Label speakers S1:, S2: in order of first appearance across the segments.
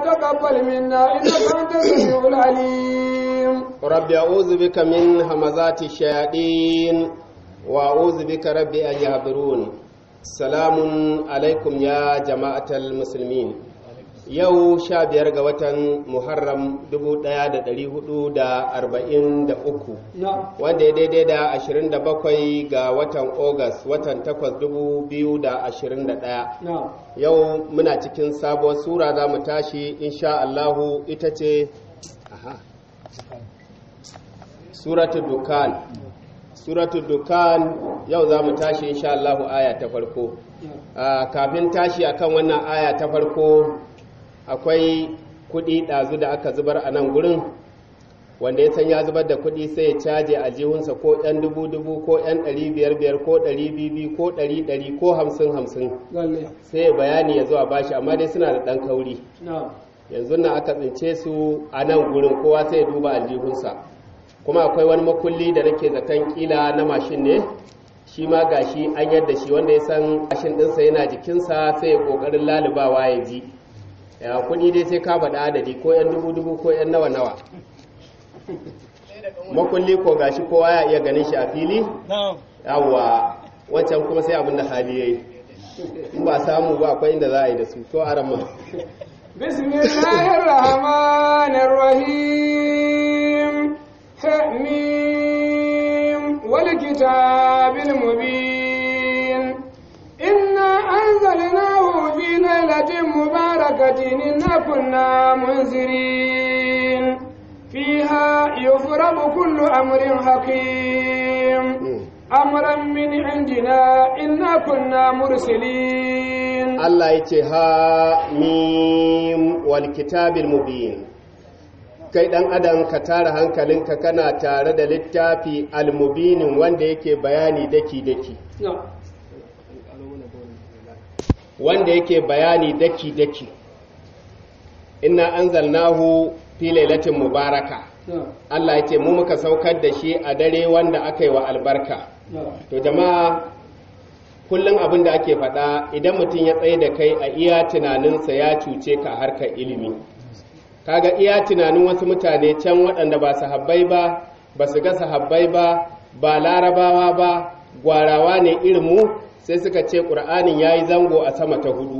S1: تقبل منا إنك أنت السميع العليم
S2: رب أعوذ بك من همزات الشياطين وأعوذ بك رب أن يحضرون سلام عليكم يا جماعة المسلمين yau sha biyar ga watan muharram 1443
S1: نعم
S2: wanda ya daidai da 27 ga watan Ogas watan 8 2021
S1: نعم
S2: yau muna cikin sabuwar sura za mu tashi insha Allahu ita ce aha suratu dukan suratu dukan yau za mu tashi insha Allahu aya ta farko Ah, kafin tashi akan wannan aya ta farko akwai kuɗi ɗazu da aka zubar a nan gurin wanda ya san ya zubar da kuɗi sai ya caje a jihunsa ko ɗan dubu dubu ko ɗan ɗari biyar biyar ko ɗari bibi ko ɗari ɗari ko hamsin hamsin
S1: lalle
S2: sai ya bayani ya zo a bashi amma dai suna da ɗan kauri
S1: na'am
S2: yanzu na aka tsince su a nan gurin kowa sai ya duba aljihunsa kuma akwai wani makulli da nake zaton kila na mashin ne shi ma gashi an yadda shi wanda ya san mashin ɗinsa yana jikinsa sai ya ƙoƙarin lalubawa ya ji ya kuɗi dai sai ka faɗa adadi ko yan dubu dubu ko yan nawa nawa makulli ko gashi kowa ya iya ganin shi a fili yawwa wancan kuma sai abin da hali yayi in ba samu ba akwai inda za a yi da su to a ramma
S1: بسم الله الرحمن الرحيم حميم والكتاب المبين إنا أنزلناه في ليلة مباركة إنا كنا منذرين فيها يفرق كل أمر حكيم أمرا من عندنا إنا كنا مرسلين
S2: Allah ya ce ha mim wal kitabil mubin kai dan adam ka tara hankalinka kana tare da littafi al-mubinin wanda yake bayani daki daki
S1: نعم
S2: wanda yake bayani daki daki inna anzalnahu fi lailatin mubaraka
S1: نعم
S2: Allah ya ce mu muka saukar da shi a dare wanda aka yi wa albarka
S1: نعم
S2: to jama'a kullum abin da ake faɗa idan mutum ya tsaye da kai a iya tunaninsa ya cuce ka a harkar ilimi kaga iya tunanin wasu mutane can waɗanda ba sahabbai ba ba su ga sahabbai ba ba larabawa ba gwarawa ne irin mu sai suka ce ƙur'anin ya yi zango a sama ta hudu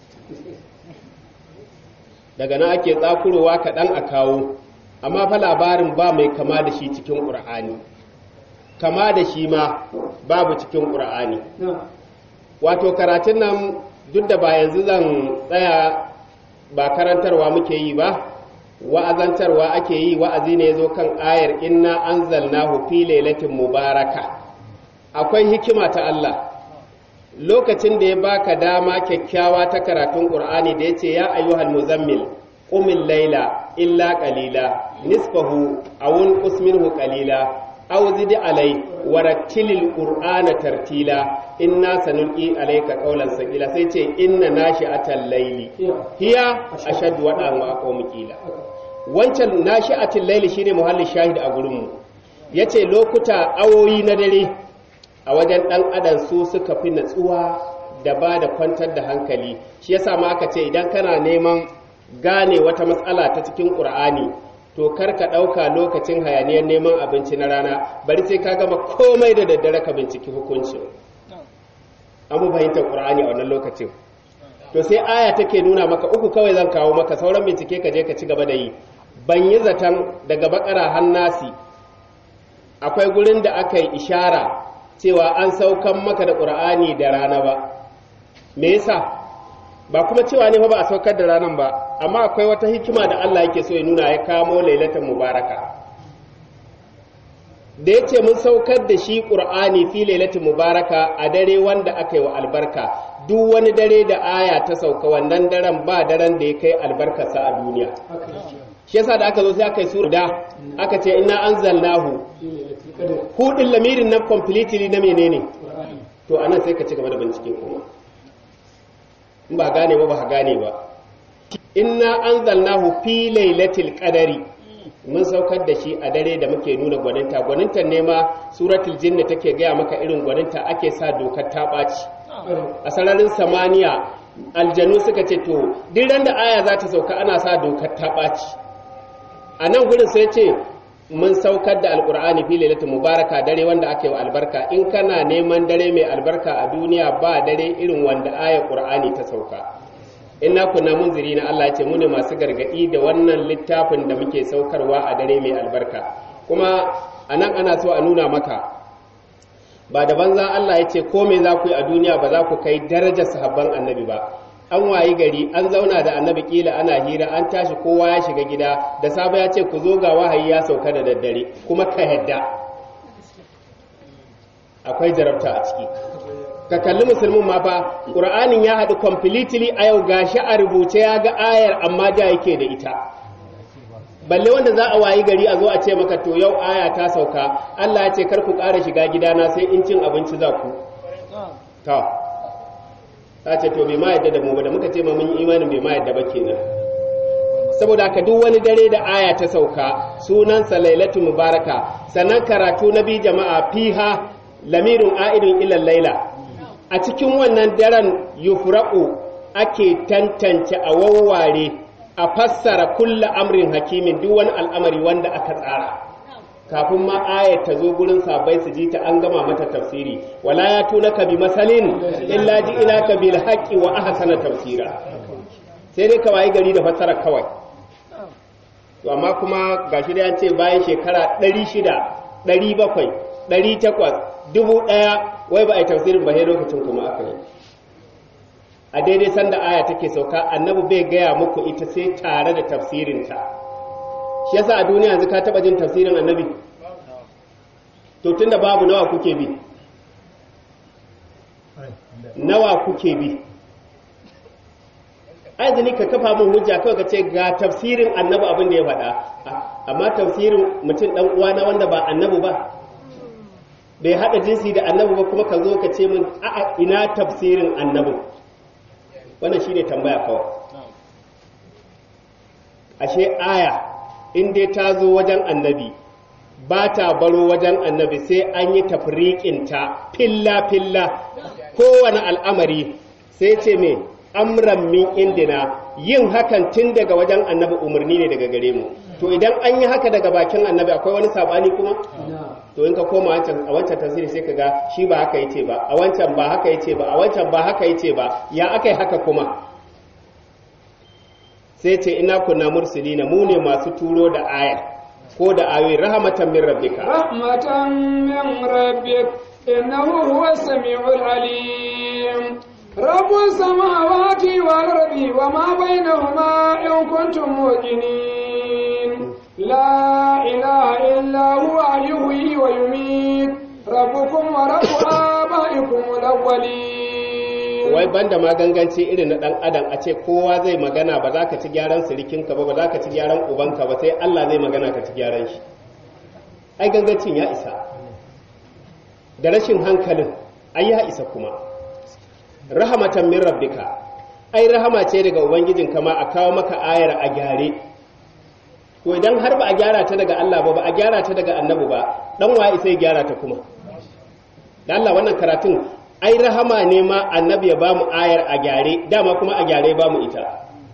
S2: daga nan ake tsakurowa kaɗan a kawo amma fa labarin ba mai kama da shi cikin ƙur'ani kama da shi ma babu cikin ƙur'ani
S1: نعم
S2: wato karatun nan duk da ba yanzu zan tsaya ba karantarwa muke yi ba wa'azantarwa ake yi wa'azi ne ya zo kan ayar inna anzalnahu fi lailatin mubaraka akwai hikima ta Allah lokacin da ya baka dama kyakkyawa ta karatun Qur'ani da yace ya ayyuhal muzammil qumil laila illa qalila nisfahu aw unqus minhu qalila aw zid alai warattilil qur'ana tartila inna sanulqi alayka qawlan saqila sai ce inna nashi'atal layli hiya ashaddu wadan wa aqwamu qila wancan nashi'atul layli shine muhallin shahid a gurin mu yace lokuta awoyi na dare a wajen dan adam su suka fi natsuwa da ba da kwantar da hankali shi yasa ma aka ce idan kana neman gane wata matsala ta cikin qur'ani to kar ka ɗauka lokacin hayaniyar neman abinci na rana bari sai ka gama komai da daddare ka binciki hukuncin an mu fahimtar ƙur'ani a wannan lokacin to sai aya take nuna maka uku kawai zan kawo maka sauran bincike ka je ka ci gaba da yi ban yi zaton daga bakara hannasi akwai gurin da aka yi ishara cewa an saukan maka da ƙur'ani da rana ba me yasa ba kuma cewa ne fa ba a saukar da ranar ba amma akwai wata hikima da Allah yake so ya nuna ya kamo lailatan mubaraka da ya ce mun saukar da shi ƙur'ani fi lailatin mubaraka a dare wanda aka yi wa albarka duk wani dare da aya ta sauka wannan daren ba daren da ya kai albarkarsa a duniya shi yasa da aka zo sai aka yi sura da aka ce ina anzalnahu hudin lamirin na completely na menene to anan sai ka ci gaba da bincike kuma in ba gane ba ba gane ba inna anzalnahu fi lailatul qadari mun saukar da shi a dare da muke nuna gwaninta gwaninta ne ma suratul jinni take gaya maka irin gwaninta ake sa dokar ta ɓaci a sararin samaniya aljanu suka ce to duk ran da aya za ta sauka ana sa dokar ta ɓaci a nan gurin sai ce mun saukar da alkur'ani fi lailatul mubaraka dare wanda aka yi wa albarka in kana neman dare mai albarka a duniya ba dare irin wanda aya qur'ani ta sauka inna kunna munziri na Allah ya ce mu ne masu gargadi da wannan littafin da muke saukarwa a dare mai albarka kuma anan ana so a nuna maka ba da banza Allah ya ce ko me za ku yi a duniya ba za ku kai darajar sahabban annabi ba an wayi gari an zauna da annabi kila ana hira an tashi kowa ya shiga gida da safe ya ce ku zo ga wahayi ya sauka da daddare kuma ka yadda akwai jarabta a ciki ka kalli musulmin ma fa qur'anin ya haɗu completely a yau gashi a rubuce ya ga ayar amma da yake da ita balle wanda za a wayi gari a zo a ce maka to yau aya ta sauka Allah ya ce kar ku ƙara shiga gidana sai in cin abinci za ku ta ta ce to bai ma yadda da mu ba da muka ce ma mun yi imanin bai ma yadda ba kenan saboda haka duk wani dare da aya ta sauka sunansa lailatu mubaraka sannan karatu na bi jama'a fiha lamirun a'idun ila laila a cikin wannan daren yufraqu ake tantance a wawware a fassara kulla amrin hakimin duk wani al'amari wanda aka tsara kafin ma ayat ta zo gurin sabai su ji ta an gama mata tafsiri wala ya tuna ka bi masalin illa ji ina ka bil haqqi wa ahsana tafsira sai dai ka wayi gari da fassara kawai to amma kuma gashi da ce bayan shekara 600 700 800 dubu ɗaya wai ba a yi tafsirin ba sai lokacin kuma aka yi a daidai sanda aya take sauka annabi bai gaya muku ita sai tare da tafsirinta shi yasa a duniya yanzu ka taba jin tafsirin annabi to tunda babu nawa kuke bi nawa kuke bi azini ka kafa min hujja kawai ka ce ga tafsirin annabi abin da ya faɗa amma tafsirin mutum dan uwa na wanda ba annabi ba bai haɗa jinsi da annabi ba kuma ka zo ka ce min a'a ina tafsirin annabi wannan shine tambaya kawai ashe aya in dai ta zo wajen annabi ba ta baro wajen annabi sai an yi tafriƙinta filla-filla kowane al'amari sai ce me amran min indina yin hakan tun daga wajen annabi umarni ne daga gare mu to idan an yi haka daga bakin annabi akwai wani sabani kuma to in ka koma a wancan tasiri sai ka ga shi ba haka yace ba a wancan ba haka yace ba a wancan ba haka yace ba ya akai haka kuma sai ce ina kunna mursilina mu ne masu turo da aya ko da ayoyi rahmatan min rabbika
S1: rahmatan min rabbik innahu huwas samiul alim rabbus samawati wal ardi wama bainahuma in kuntum muqinin la ilaha illa huwa yuhyi wa yumiit rabbukum wa rabbu abaikum al-awwalin
S2: wai banda ma ganganci irin na dan adam a ce kowa zai magana ba za ka ci gyaran sirikinka ba ba za ka ci gyaran ubanka ba sai Allah zai magana ka ci gyaran shi ai gangancin ya isa da rashin hankalin ai ya isa kuma rahamatan min rabbika ai rahama ce daga ubangijin kama a kawo maka ayar a gyare to idan har ba a gyara ta daga Allah ba ba a gyara ta daga annabi ba dan wa isa ya gyara ta kuma da Allah wannan karatun ai rahama ne ma annabi ya bamu ayar a gyare dama kuma a gyare bamu ita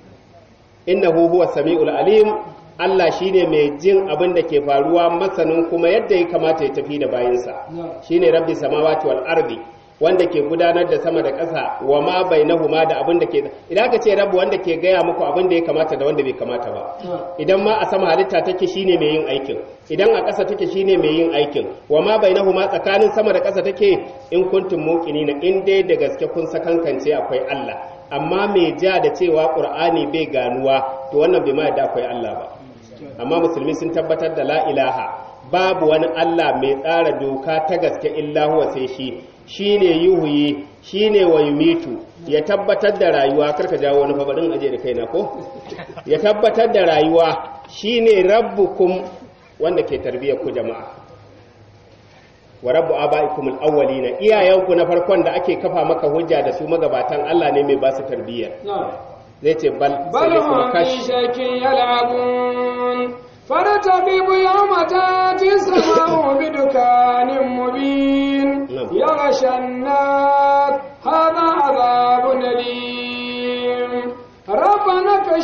S2: innahu huwa samiul alim Allah shine mai jin abin da ke faruwa masanin kuma yadda ya kamata ya tafi da bayinsa shine rabbi samawati wal ardi wanda ke gudanar da sama da ƙasa wa ma bainahuma da abin da ke idan aka ce rabu wanda ke gaya muku abin da ya kamata da wanda bai kamata ba idan ma a sama halitta take shine mai yin aikin idan a ƙasa take shine mai yin aikin wa ma bainahuma tsakanin sama da ƙasa take in kuntum muqinina in dai da gaske kun sakankance akwai Allah amma mai ja da cewa Qur'ani bai ganuwa to wannan bai ma da akwai Allah ba amma musulmi sun tabbatar da la ilaha babu wani Allah mai tsara doka ta gaske illa huwa sai shi shine yuhuyi shine wa yumitu ya tabbatar da rayuwa karka jawo wani fabarin aje da kaina ko ya tabbatar da rayuwa shine rabbukum wanda ke tarbiyyar ku jama'a wa rabbu abaikum al-awwalina iyayenku na farkon da ake kafa maka hujja da su magabatan Allah ne mai ba su tarbiyya zai ce bal
S1: bal hum fi shakin yal'abun فرتقب يوم تاتي السماء بدكان مبين يغشى النار هذا عذاب أليم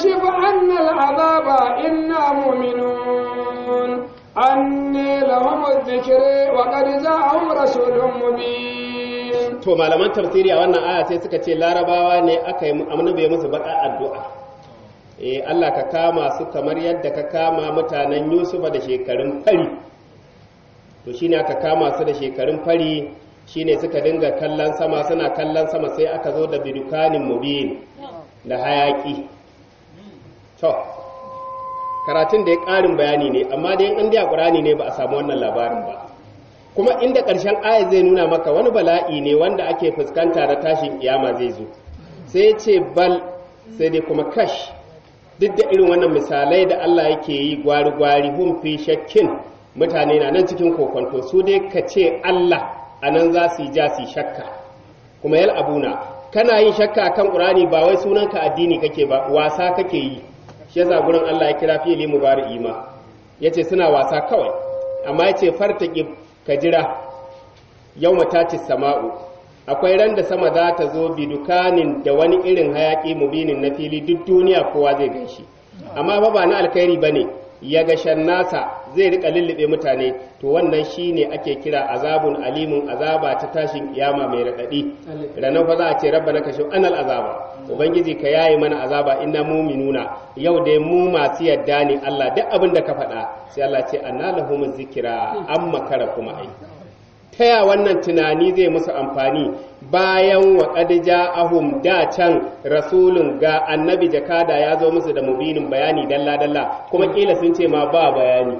S1: كاشف عنا العذاب إنا مؤمنون أني لهم الذكر وقد جاءهم رسول مبين
S2: to malaman tafsiri a wannan aya sai suka ce larabawa ne aka yi annabi musu baka addu'a eh Allah ka kama su kamar yadda ka kama mutanen Yusufa da shekarun fari to shine aka kama su da shekarun fari shine suka dinga kallon sama suna kallon sama sai aka zo da bidukanin mubin da hayaki to karatun da ya ƙarin bayani ne amma dai in dai Qur'ani ne ba a samu wannan labarin ba kuma inda ƙarshen aya zai nuna maka wani bala'i ne wanda ake fuskanta da tashin kiyama zai zo sai ce bal sai dai kuma kash duk da irin wannan misalai da Allah yake yi gwari-gwari hum fi shakkin mutane na nan cikin kokonto su dai ka ce Allah a nan za su yi ja su yi shakka kuma yal abuna kana yin shakka kan ƙurani ba wai sunanka addini kake ba wasa kake yi shi yasa gurin Allah ya kira fili mubari'i ma yace suna wasa kawai amma yace fartaqi ka jira yawma tati sama'u akwai ran da sama za ta zo bidukanin da wani irin hayaki mubinin na fili duk duniya kowa zai ganshi amma fa ba na alkhairi bane ya ga nasa zai rika lullube mutane to wannan shine ake kira azabun alimun azaba ta tashin kiyama mai radadi ranar fa za a ce rabbana kashe anal azaba ubangiji ka yaye mana azaba inna muminuna yau dai mu masu yadda ne Allah duk abin da ka faɗa sai Allah ce anna lahumuz zikra amma kara kuma ai taya wannan tunani zai musu amfani bayan wa ƙadija ahum da can rasulun ga annabi jakada ya zo musu da mubinin bayani dalla-dalla kuma ƙila sun ce ma ba bayani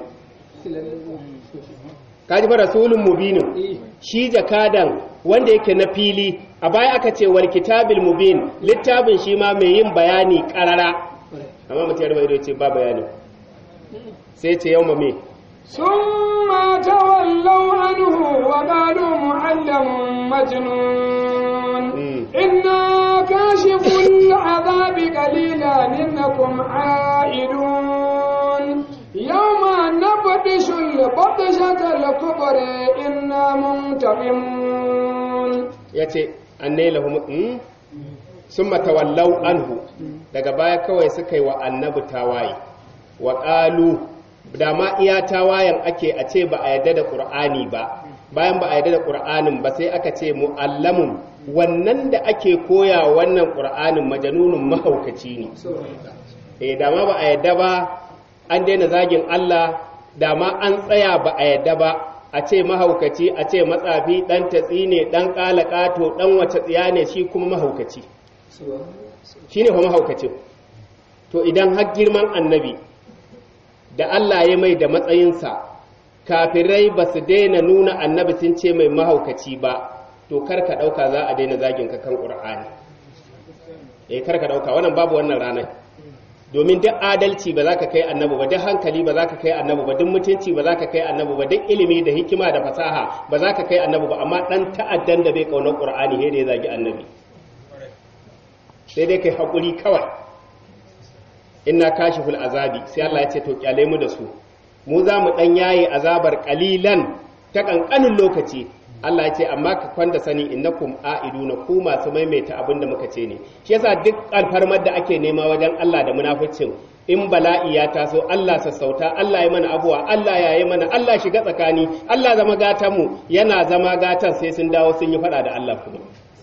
S2: kaji fa rasulun mubinin shi jakadan wanda yake na fili a baya aka ce wal kitabil mubin littafin shi ma mai yin bayani ƙarara amma mutum ya rubuta ce ba bayani sai ce yau me
S1: ثم تولوا عنه وقالوا معلم مجنون إنا كاشف العذاب قليلا إنكم عائدون يوم نبطش البطشة الكبر إنا منتقمون
S2: yace annai lahum sun matawallau anhu daga baya kawai suka yi wa annabi tawaye wa ƙalu da ma iya tawayen ake a ce ba a yarda da ƙur'ani ba bayan ba a yarda da ƙur'anin ba sai aka ce mu'allamun wannan da ake koya wannan ƙur'anin majanunun mahaukaci ne eh da ma ba a yarda ba an daina zagin Allah da ma an tsaya ba a yarda ba a ce mahaukaci a ce matsafi dan tatsi ne dan ƙato dan wace tsiya ne shi kuma mahaukaci shine kuma mahaukacin to idan har girman annabi da Allah ya mai da matsayinsa kafirai ba su daina nuna annabi sun ce mai mahaukaci ba to kar ka ɗauka za a daina zagin ka kan ƙur'ani eh kar ka ɗauka wannan babu wannan ranar domin duk adalci ba za ka kai annabi ba duk hankali ba za ka kai annabi ba duk mutunci ba za ka kai annabi ba duk ilimi da hikima da fasaha ba za ka kai annabi ba amma ɗan ta'addan da bai ƙaunar ƙur'ani sai da ya zagi annabi sai dai kai haƙuri kawai inna kashiful azabi sai Allah ya ce to kyale mu da su mu za mu dan yaye azabar qalilan ta kankanin lokaci Allah ya ce amma ka kwanda sani innakum aiduna ku masu maimaita abin da muka ce ne shi yasa duk alfarmar da ake nema wajen Allah da munaficin in bala'i ya taso Allah sassauta Allah ya mana abuwa Allah ya yi mana Allah shiga tsakani Allah zama gatan mu yana zama gatan sai sun dawo sun yi fada da Allah kuma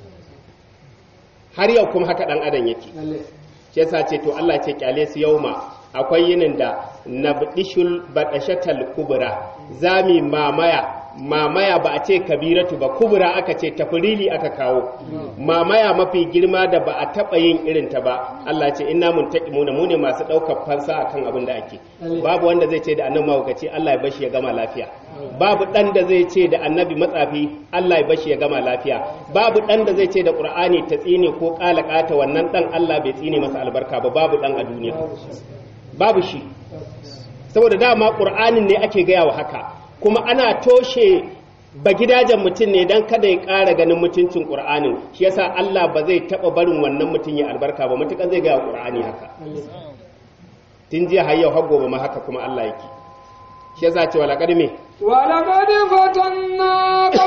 S2: har yau kuma haka dan adam yake shi yasa ce to Allah ce kyale su yauma akwai yinin da nabdishul badashatal kubra zami mamaya mamaya ba a ce kabiratu ba kubra aka ce tafrili aka kawo mamaya mafi girma da ba a taba yin irin ta ba Allah ce inna muntaqimuna mu ne masu daukar fansa akan abin da ake babu wanda zai ce da annabi mahaukaci Allah ya bashi ya gama lafiya babu dan da zai ce da annabi matsafi Allah ya bashi ya gama lafiya babu dan da zai ce da qur'ani ta tsine ko kalakata wannan dan Allah bai tsine masa albarka ba babu dan a duniya babu shi saboda dama qur'anin ne ake gaya wa haka kuma ana toshe ba gidajen mutum ne don kada ya ƙara ganin mutuncin ƙur'anin shi yasa Allah ba zai taɓa barin wannan mutum ya albarka ba matuƙar zai gaya ƙur'ani haka tun jiya har yau har gobe ma haka kuma Allah yake shi yasa ce wala kadime
S1: ولقد فتنا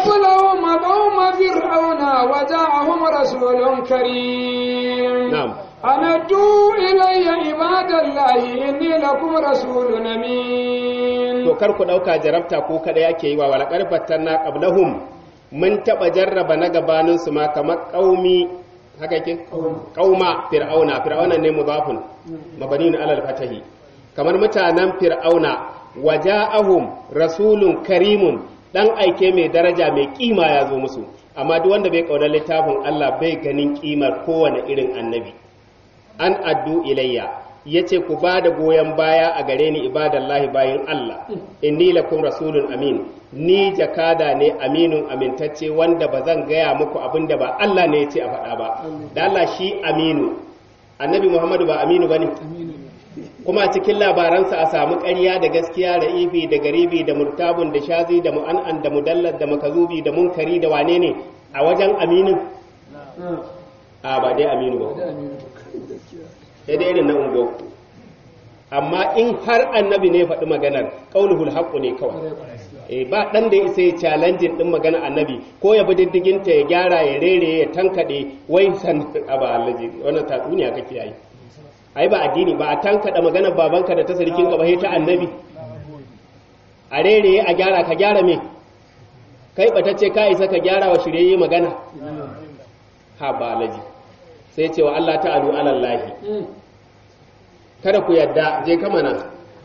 S1: قبلهم قوم فرعون وجاءهم رسول كريم
S2: na'am
S1: أن أدوا إلي عباد الله إني لكم رسول أمين
S2: to kar ku dauka jarabta ko kada yake yi wa wala qarfatan na qablahum mun taba jarraba na gabanin su ma kamar qaumi haka yake qauma fir'auna fir'auna ne mudafun mabaniun alal fatahi kamar mutanen fir'auna waja'ahum rasulun karimun dan aike mai daraja mai kima ya zo musu amma duk wanda bai kaunar littafin Allah bai ganin kimar kowane irin annabi an addu ilayya yace ku ba da goyon baya a gare ni ibadallahi bayin Allah inni lakum rasulun amin ni jakada ne aminun amintacce wanda ba zan gaya muku abin da ba Allah ne ya ce a faɗa ba da Allah shi aminu annabi Muhammadu ba aminu bane kuma a cikin labaransa a samu ƙarya da gaskiya da ifi da garibi da murtabun da shazi da mu'an'an da mudallar da makazubi da munkari da wane ne a wajen aminin a ba dai aminu ba sai dai irin na ungo amma in har annabi ne faɗi maganar qauluhul haqqu ne kawai eh ba dan da sai challenge din magana annabi ko ya bi diddigin ta ya gyara ya rere ya tankade wai san aba allaji wannan tatsuniya kake yi ai ba addini ba a tankada magana babanka da ta sarkin ka ba ta annabi a rere a gyara ka gyara me kai batacce ka isa ka gyara wa shirye magana ha ba allaji sai cewa Allah ta'alu alallahi kada ku yadda je kama nan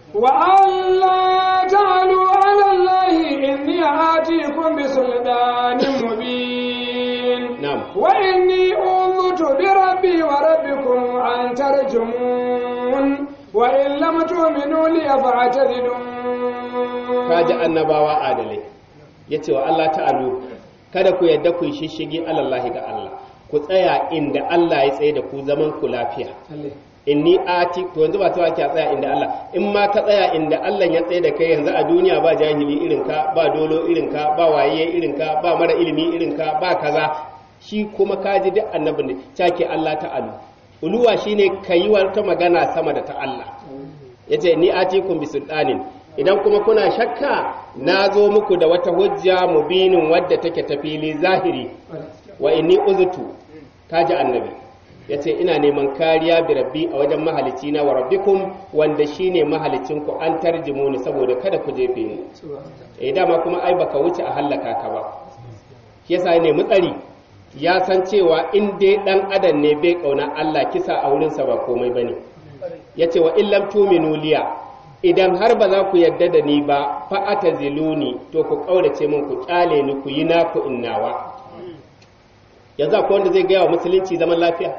S1: وألا تعلوا على الله إني آتيكم بسلطان مبين
S2: نعم
S1: وإني أوذت بربي وربكم أن ترجمون وإن لم تؤمنوا لي فاعتذرون
S2: kaji annabawa adalai yace wa Allah ta'alu kada ku yadda ku yi shishigi alallahi ga Allah ku tsaya inda Allah ya tsaye da ku zaman ku lafiya inni ati to yanzu ba ta ake tsaya inda Allah in ma ka tsaya inda Allah ya tsaye da kai yanzu a duniya ba jahili irin ka ba dolo irin ka ba waye irin ka ba mara ilimi irin ka ba kaza shi kuma kaji duk annabin ne cake Allah ta'ala uluwa shine kayi wata magana sama da ta Allah yace ni atikum bisultanin idan kuma kuna shakka na zo muku da wata hujja mubinin wadda take ta fili zahiri wa inni uzutu kaji annabi ya ce ina neman kariya bi rabbi a wajen mahalici na wa rabbikum wanda shine mahalicin ku an tarjimu ni saboda kada ku jefe ni eh dama kuma ai baka wuce a hallaka ka ba shi yasa ne mutsari ya san cewa in dai dan adam ne bai kauna Allah kisa a wurin sa ba komai bane yace wa illam tuminu liya idan har ba za ku yadda da ni ba fa ataziluni to ku kaurace min ku kyale ni ku yi naku innawa yanzu akwai wanda zai gaya wa musulunci zaman lafiya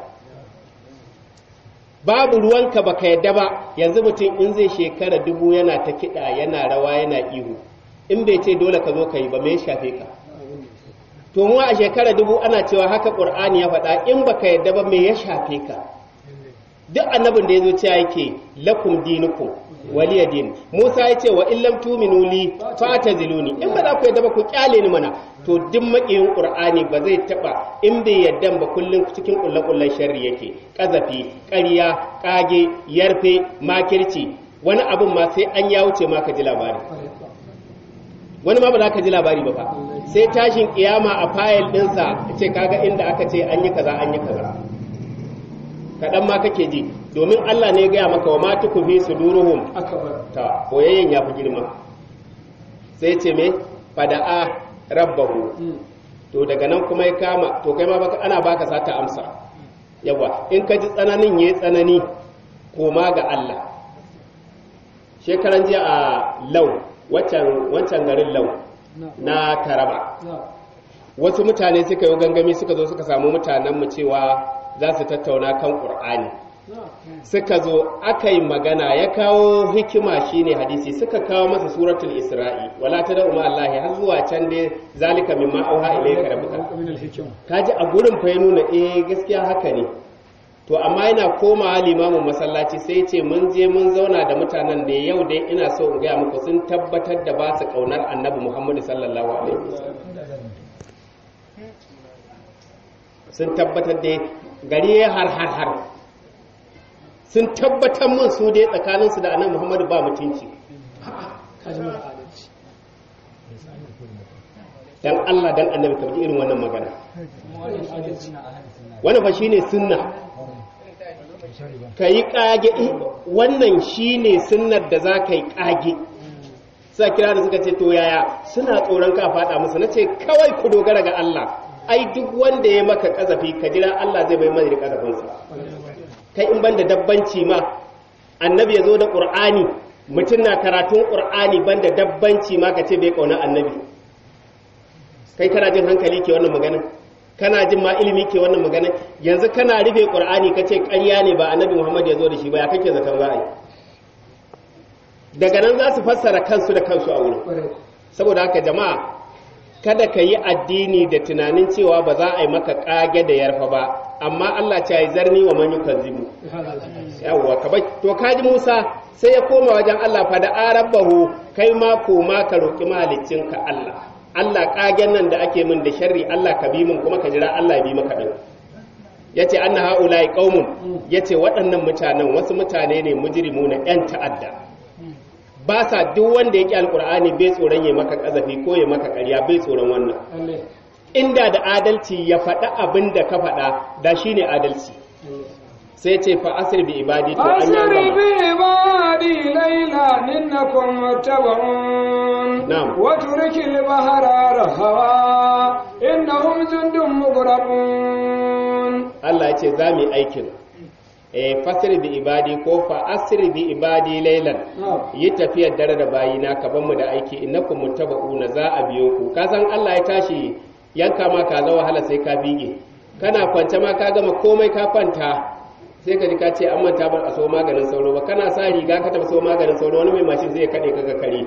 S2: babu ruwanka baka yadda ba yanzu mutum in zai shekara dubu yana ta kiɗa yana rawa yana ihu in bai ce dole ka zo ka yi ba mai shafe ka to mu a shekara dubu ana cewa haka ƙur'ani ya faɗa in baka yadda ba me ya shafe ka duk annabin da ya zo cewa yake lakum dinukum waliya din Musa ya ce wa illam tuminu li fataziluni in ba za ku yadda ba ku kyale ni mana to duk makiyin qur'ani ba zai taba in bai yadda ba kullun cikin kullakullan sharri yake kazafi ƙarya kage yarfe makirci wani abun ma sai an ya wuce ma ka ji labari wani ma ba za ka ji labari ba fa sai tashin kiyama a fayil ɗinsa ce kaga inda aka ce an yi kaza an yi kaza kaɗan ma kake ji domin Allah ne ya gaya maka wa matu ku fi su duruhum ta boyayyen ya fi girma sai ce me fada'a rabbahu to daga nan kuma ya kama to kai ma baka ana baka sata amsa yawa in ka ji tsananin yayi tsanani koma ga Allah shekaran jiya a lau wancan garin lau na taraba wasu mutane suka yi gangami suka zo suka samu mutanenmu cewa za su tattauna kan ƙur'ani suka zo aka yi magana ya kawo hikima shine hadisi suka kawo masa suratul isra'i wala ta da umar Allah har zuwa can dai zalika mimma auha ilayka rabbuka kaji a gurin fa ya nuna eh gaskiya haka ne to amma yana komawa limamin masallaci sai ce mun je mun zauna da mutanen da yau dai ina so in gaya muku sun tabbatar da ba su kaunar annabi muhammadu sallallahu alaihi wasallam sun tabbatar da gari ya har har har sun tabbatar mun su dai tsakaninsu da annabi muhammadu ba mutunci dan Allah dan annabi ka irin wannan magana wannan fa shine sunna ka yi ƙage wannan shi ne sunnar da za ka yi ƙage sa kira da suka ce to yaya suna tsoron ka faɗa musu na ce kawai ku dogara ga Allah ai duk wanda ya maka ƙazafi ka jira Allah zai bai mai da ƙazafinsa kai in ban da dabbanci ma annabi ya zo da ƙur'ani mutum na karatun ƙur'ani ban da dabbanci ma ka ce bai ƙauna annabi kai kana jin hankali ke wannan magana kana jin ma ilimi ke wannan magana yanzu kana rufe ƙur'ani ka ce ƙarya ne ba annabi muhammad ya zo da shi ba ya kake zaton za a yi daga nan za su fassara kansu da kansu a wurin saboda haka jama'a kada ka yi addini da tunanin cewa ba za a yi maka ƙage da yarfa ba amma Allah ce yi zarni wa man yukazzibu yawwa ka bai to kaji Musa sai ya koma wajen Allah fa da arabahu kai ma koma ka roki mahaliccinka Allah Allah ƙagen nan da ake min da sharri Allah ka bi min kuma ka jira Allah ya bi maka din yace anna haula'i qaumun yace waɗannan mutanen wasu mutane ne mujrimuna yan ta'adda ba sa duk wanda yake alqur'ani bai tsoron ya maka kazafi ko ya maka ƙarya bai tsoron wannan inda da adalci ya faɗa abin da ka faɗa da shi ne adalci sai ce fa asir bi ibadi to an
S1: أسر
S2: yi
S1: بعبادي ليلا إنكم متبعون
S2: نعم.
S1: وترك البحر رهوا إنهم جند مغرقون
S2: Allah ya ce za mu yi aikin eh fasir bi ibadi ko fa asir bi ibadi laylan
S1: نعم.
S2: yi tafiyar dare da bayina ka ban mu da aiki innakum muttaba'una za a biyo ku ka san Allah ya tashi yanka ma ka za wahala sai ka bige kana kwance ma ka gama komai ka kwanta sai ka ji ka ce an manta bar a so maganin sauro ba kana sa riga ka tafi so maganin sauro wani mai mashin zai kade ka ga kare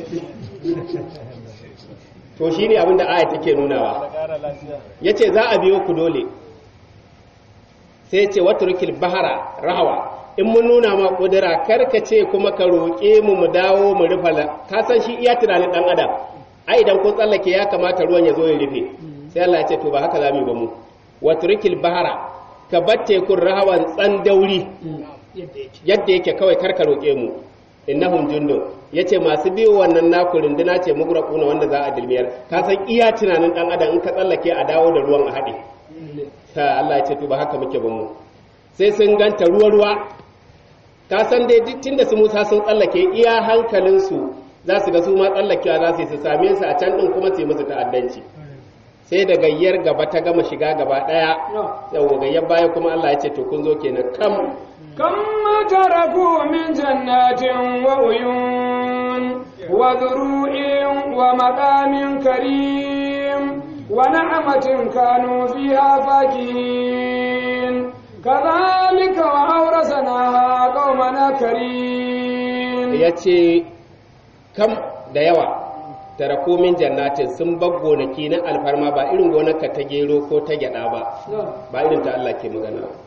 S2: to shine abin da aya take nunawa yace za a biyo ku dole sai ce waturkil bahara rahawa in mun nuna ma kudura karka ce kuma ka roƙe mu mu dawo mu rufa la ka san shi iya tunanin dan adam ai idan kun tsallake ya kamata ruwan ya zo ya rufe sai Allah ya ce to ba haka zamu yi ba mu waturkil bahara ka bar tekun rahawan tsandauri yadda yake kawai karka roƙe mu innahum jundun yace masu biyo wannan naku runduna ce mugraquna wanda za a dilmiyar ka san iya tunanin dan adam in ka tsallake a dawo da ruwan a haɗe ta Allah ya ce to ba haka muke ba mu sai sun ganta ruwa ruwa ka san dai duk tunda su Musa sun tsallake iya hankalin su za su ga su ma tsallakewa za su yi su same su a can din kuma su yi musu ta'addanci sai da gayyar gaba ta gama shiga gaba daya yau gayyar baya kuma Allah ya ce to kun zo kenan kam
S1: كم تركوا من جنات وعيون وذروع ومقام كريم ونعمة كانوا فيها فاكهين كذلك وأورثناها قومنا كريم
S2: ya ce kam da yawa taraku min jannatin sun bar gonaki na alfarma ba irin gonarka ta gero ko ta gyada ba ba irin ta Allah ke magana ba.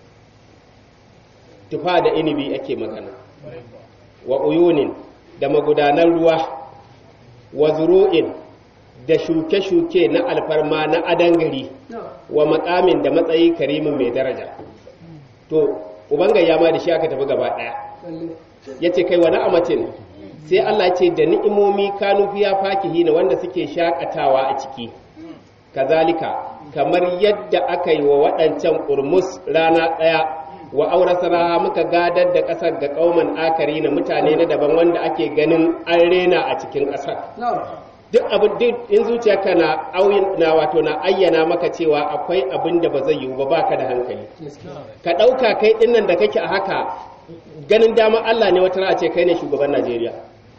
S2: tufa da inibi ake magana wa uyunin da magudanan ruwa wa zuru'in da shuke-shuke na alfarma na adangari wa makamin da matsayi karimin mai daraja to ubangayya ma da shi aka tafi gaba daya ya ce kai wani amacin sai Allah ce da ni'imomi kanu fiya fakihi na wanda suke shakatawa a ciki kazalika kamar yadda aka yi wa waɗancan ƙurmus rana ɗaya wa aurasara muka gadar da ƙasar ga ƙauman akari na mutane na daban wanda ake ganin an rena a cikin ƙasar duk abin duk in zuciyarka na auyin na wato na ayyana maka cewa akwai abin da ba zai yiwu ba baka da hankali ka ɗauka kai ɗinnan da kake a haka ganin dama Allah ne wata ra'a ce kai ne shugaban Najeriya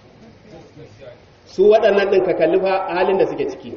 S2: su waɗannan ɗin ka kalli fa halin da suke ciki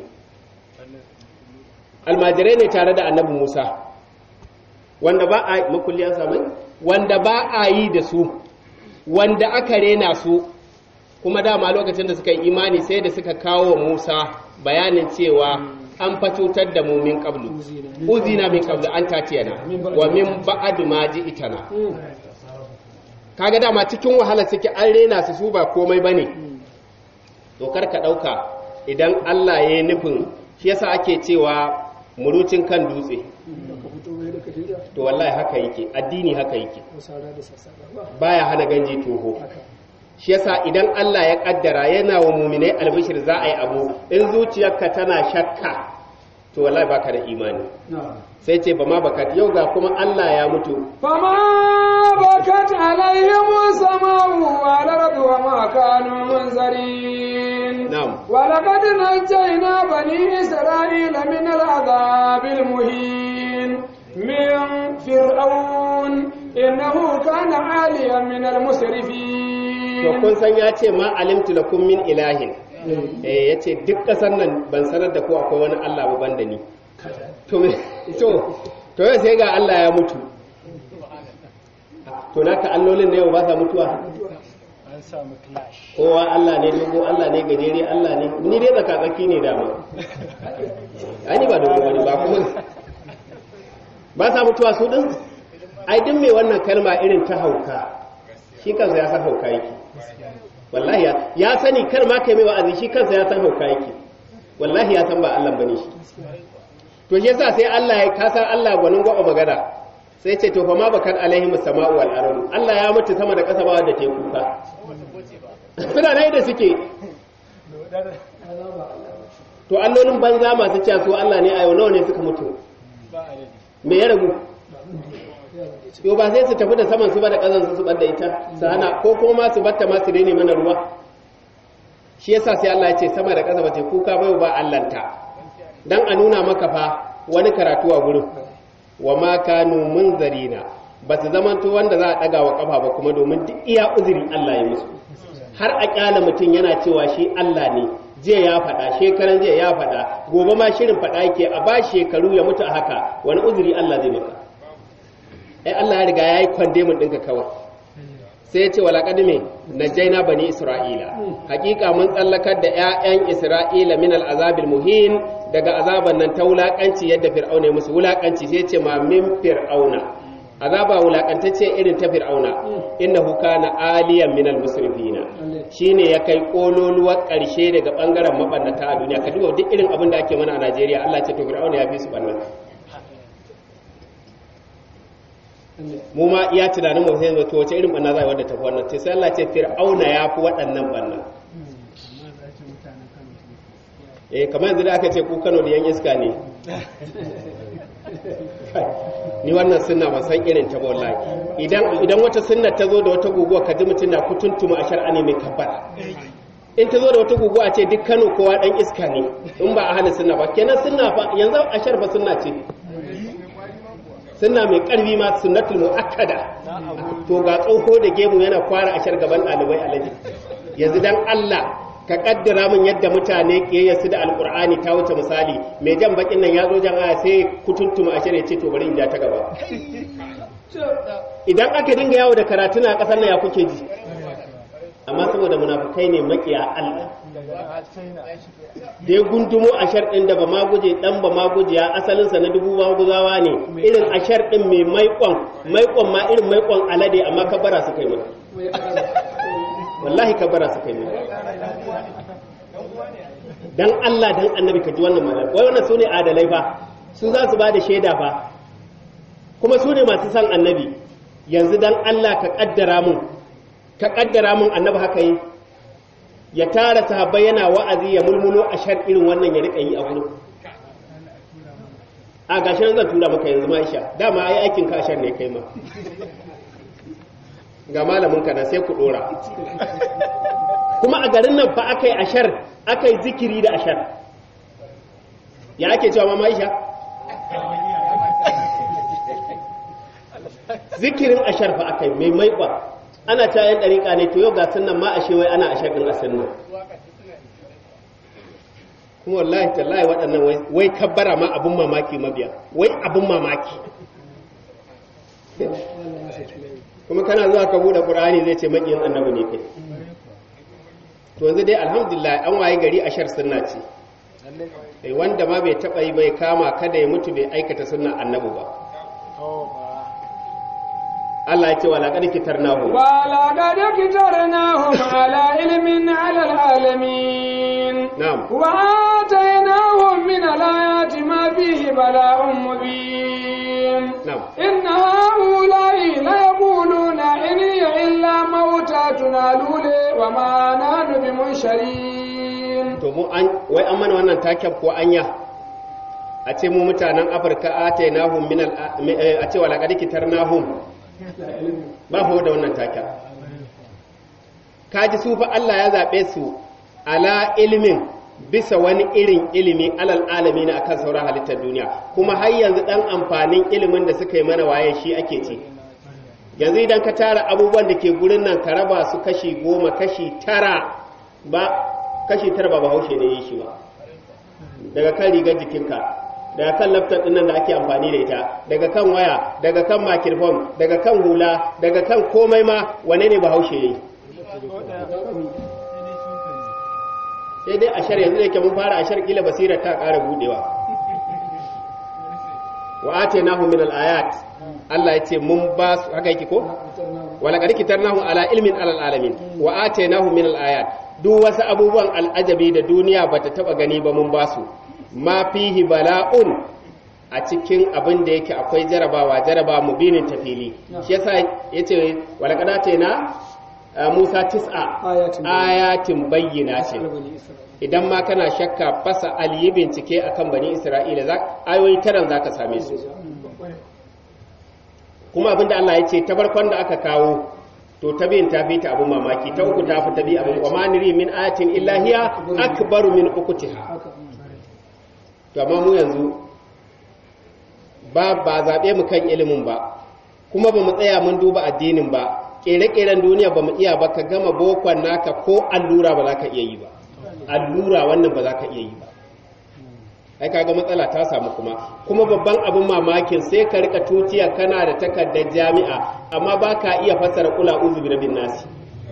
S2: almajirai ne tare da annabi Musa wanda ba a makulli an samu wanda ba a yi da su wanda aka rena su kuma dama lokacin da suka yi imani sai da suka kawo wa Musa bayanin cewa an fa cutar da mu min qablu uzina min qablu an tatiyana wa min ba'd ma itana kaga dama cikin wahala suke an rena su su ba komai bane to kar ka dauka idan Allah ya yi nufin shi yasa ake cewa murucin kan dutse to wallahi haka yake addini haka yake baya hana ganji toho shi yasa idan Allah ya kaddara yana wa muminai albishir za a yi abu in zuciyarka tana shakka to wallahi baka da imani sai ce ba ma baka yau ga kuma Allah ya mutu
S1: فما بكت عليهم السماء والأرض وما كانوا منذرين
S2: na'am
S1: ولقد نجينا بني إسرائيل من العذاب المهين من فرعون إنه كان عاليا من
S2: to
S1: المسرفين
S2: kun san ya ce ma alimtu lakum min ilahin eh yace duk kasar nan ban sanar da ku akwai wani Allah ba banda ni to me to to yau sai ga Allah ya mutu to naka allolin ne ba sa mutuwa
S3: an samu clash
S2: kowa Allah ne dogo Allah ne gajere Allah ne ni dai tsaka tsaki ne dama ai ni ba dogo wani ba kuma ba sa mutuwa su din ai duk mai wannan kalma irin ta hauka shi kansa ya san hauka yake wallahi ya, ya sani kar ma kai mai wa'azi shi kansa ya san hauka yake wallahi ya san ba Allah bane shi to shi yasa sai Allah ya kasar Allah gwanin gwaba magana sai ce to fa ma bakan alaihim sama'u wal ardu Allah ya mutu sama da ƙasa ba wanda ke kuka suna nan da suke to allolin banza masu cewa su Allah ne a yau nawa ne suka mutu
S3: ba adadi
S2: me ya ragu yau ba sai su tafi da saman su ba da ƙazan su bar da ita su hana ko kuma ma su batta ma su daina mana ruwa shi yasa sai Allah ya ce sama da ƙasa ba ta kuka bai ba Allahnta dan a nuna maka fa wani karatu a gurin wa ma kanu munzarina ba su zamanto wanda za a ɗaga wa ƙafa ba kuma domin duk iya uzuri Allah ya musu har a ƙyala mutum yana cewa shi Allah ne jiya ya faɗa shekaran jiya ya faɗa gobe ma shirin faɗa yake a ba shekaru ya mutu a haka wani uzuri Allah zai maka ai Allah ya riga ya yi kwandemin ɗinka kawai sai ya ce wala kadime najaina bani isra'ila hakika mun tsallakar da 'ya'yan isra'ila min al'azabil muhin daga azaban nan ta wulakanci yadda fir'auna ya musu wulakanci sai ya ce ma min fir'auna azaba wulakantacce irin ta fir'auna innahu kana aliyan min al-musrifina shine ya kai kololuwar karshe daga bangaren mabannata a duniya ka duba duk irin abin da ake mana a Najeriya Allah ce to fir'auna ya fi su bannan mu ma iya tunanin mu sai to wace irin banna za a yi wadda ta fi wannan sai Allah ce fir'auna ya fi waɗannan banna eh kamar yanzu da aka ce ku Kano da yan iska ne ni wannan sunna ban san irin ta ba wallahi idan idan wata sunna ta zo da wata guguwa ka ji mutum na kutuntuma a shar'a ne mai kabbara in ta zo da wata guguwa ce duk Kano kowa dan iska ne in ba a hana sunna ba kenan sunna fa yanzu a sharfa sunna ce sunna mai karfi ma sunnatul muakkada to ga tsoho da gemu yana kwara a shar gaban ɗalibai alaji yanzu dan Allah ka kaddara min yadda mutane kiyayyarsu da alkur'ani ta wuce misali mai jan bakin nan ya zo jan aya sai kutuntuma a shirya ce to bari in ja ta gaba idan aka dinga yawo da karatu na kasar nan ya kuke ji amma saboda munafukai ne makiya Allah da ya gundumo a ɗin da ba ma guje dan ba ma guje ya asalinsa na dubu ba guzawa ne irin a ɗin mai maikon maikon ma irin maikon alade amma kabara su kai mata wallahi kabara su kai mata dan Allah dan annabi ka ji wannan magana wai wannan sune adalai fa su za su ba da shaida fa kuma su ne masu san annabi yanzu dan Allah ka kaddara mun ka kaddara mun annabi haka yi ya tara sahabbai yana wa'azi ya mulmulo a shar irin wannan ya rika yi a gurin a gashi nan zan tura maka yanzu Aisha dama ai aikin ka ashar ne kai ma ga malamin ka na sai ku dora kuma a garin nan fa akai ashar akai zikiri da ashar ya ake cewa mama Aisha zikirin ashar fa akai mai maiƙwa ana ta yan ɗariƙa ne to yau ga sunan ma ashe wai ana ashar ɗin a sunna kuma wallahi tallahi waɗannan wai kabbara ma abin mamaki mabiya wai abin mamaki kuma kana zuwa ka buɗe ƙur'ani zai ce maƙiyin annabi ne kai to yanzu dai alhamdulillah an waye gari ashar sunna ce eh wanda ma bai taɓa yi bai kama kada ya mutu bai aikata sunna annabi ba Allah ya ce wa laqad kitarnahu
S1: wa laqad kitarnahum ala ilmin ala alamin
S2: na'am
S1: wa atainahum min alayati ma fihi bala'un mubin
S2: na'am
S1: inna haula'i la yaquluna in hiya illa mautatuna lule wa ma nahnu bimunsharin
S2: to mu an wai an mana wannan taken ko anya a ce mu mutanen afirka atainahum min al a ce wala qad kitarnahum ba ho da wannan taka kaji su fa Allah ya zabe su ala ilmin bisa wani irin ilimi alal alami na akan sauran halittar duniya kuma har yanzu dan amfanin ilimin da suka yi mana waye shi ake ci yanzu idan ka tara abubuwan da ke gurin nan ka raba su kashi goma kashi tara ba kashi tara ba bahaushe ne yi shi ba daga kan rigar jikinka daga kan laptop din nan da ake amfani da ita daga kan waya daga kan microphone daga kan hula daga kan komai ma wane ne bahaushe yi sai dai ashar yanzu da ke mun fara ashar kila basirar ta ƙara budewa wa atainahu min al-ayat Allah ya ce mun ba su haka yake ko wala qad kitarnahu ala ilmin alal alamin wa atainahu min al-ayat duk wasu abubuwan al'ajabi da duniya bata taba gani ba mun ba su ma fihi bala'un a cikin abin da yake akwai jarabawa jaraba mubinin tafili shi yasa yace wala qad ataina Musa tis'a ayatin bayyinatin idan ma kana shakka fasa aliyi bincike akan bani Isra'ila za ayoyi taran zaka same su kuma abinda Allah ya ce ta barkon da aka kawo to ta biyin ta fi ta abin mamaki ta uku ta fi ta bi abin wa maniri min ayatin illahiya akbaru min ukutiha to amma mu yanzu ba ba zabe mu kan ilimin ba kuma ba mu tsaya mun duba addinin ba kere-keren duniya ba mu iya ba ka gama bokon naka ko allura ba za ka iya yi ba allura wannan ba za ka iya yi ba ai kaga matsala ta samu kuma kuma babban abin mamakin sai ka rika tutiya kana da takardar jami'a amma ba ka iya fassara kula uzu bi rabin nasi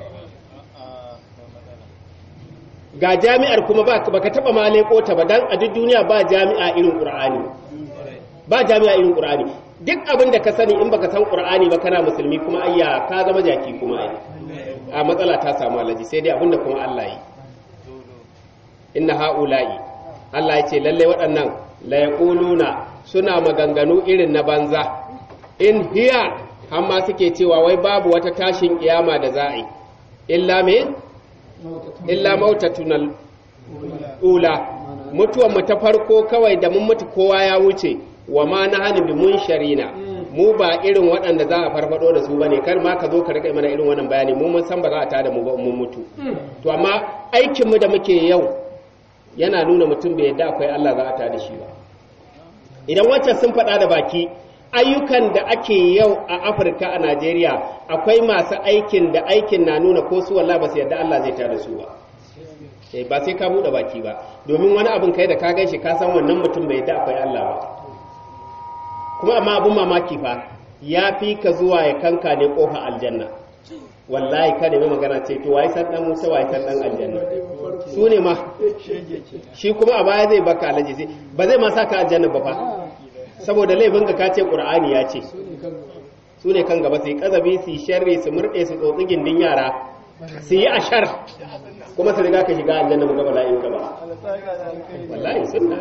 S2: ga jami'ar kuma ba ka taba ma leko ta ba dan a duk duniya ba jami'a irin qur'ani ba jami'a irin qur'ani duk abin da ka sani in baka san qur'ani ba kana musulmi kuma ayya ka zama jaki kuma ai a matsala ta samu alaji sai dai abin da kuma Allah yi inna haula'i Allah ya ce lalle waɗannan la yaquluna suna maganganu irin na banza in hiya amma suke cewa wai babu wata tashin kiyama da za'i illa me illa mautatunal ula mutuwan mu ta farko kawai da mun mutu kowa ya wuce wa ma na hannun bi mun sharina mu ba irin waɗanda za a farfado da su ba ne kar ma ka zo ka rika mana irin wannan bayani mu mun san ba za a tada mu ba mun mutu to amma aikin mu da muke yau yana nuna mutum bai yadda akwai Allah za a tada shi ba idan wancan sun faɗa da baki ayyukan da ake yau a Afirka a Najeriya akwai masu aikin da aikin na nuna ko su wallahi ba su yadda Allah zai tada su ba ba sai ka buɗe baki ba domin wani abin kai da ka gan shi ka san wannan mutum bai yadda akwai Allah ba kuma amma abin mamaki fa ya fi ka zuwa ya kanka ne kofa aljanna wallahi ka nemi magana ce to wai san dan Musa wai san dan aljanna su ne ma shi kuma a baya zai baka alaji sai ba zai ma saka aljanna ba fa saboda laifin ka kace qur'ani ya ce su ne kan gaba sai kazabi su sharri su murde su tsotsi gindin yara su yi ashar kuma su riga ka shiga aljanna mu ga bala'in ka ba wallahi sunna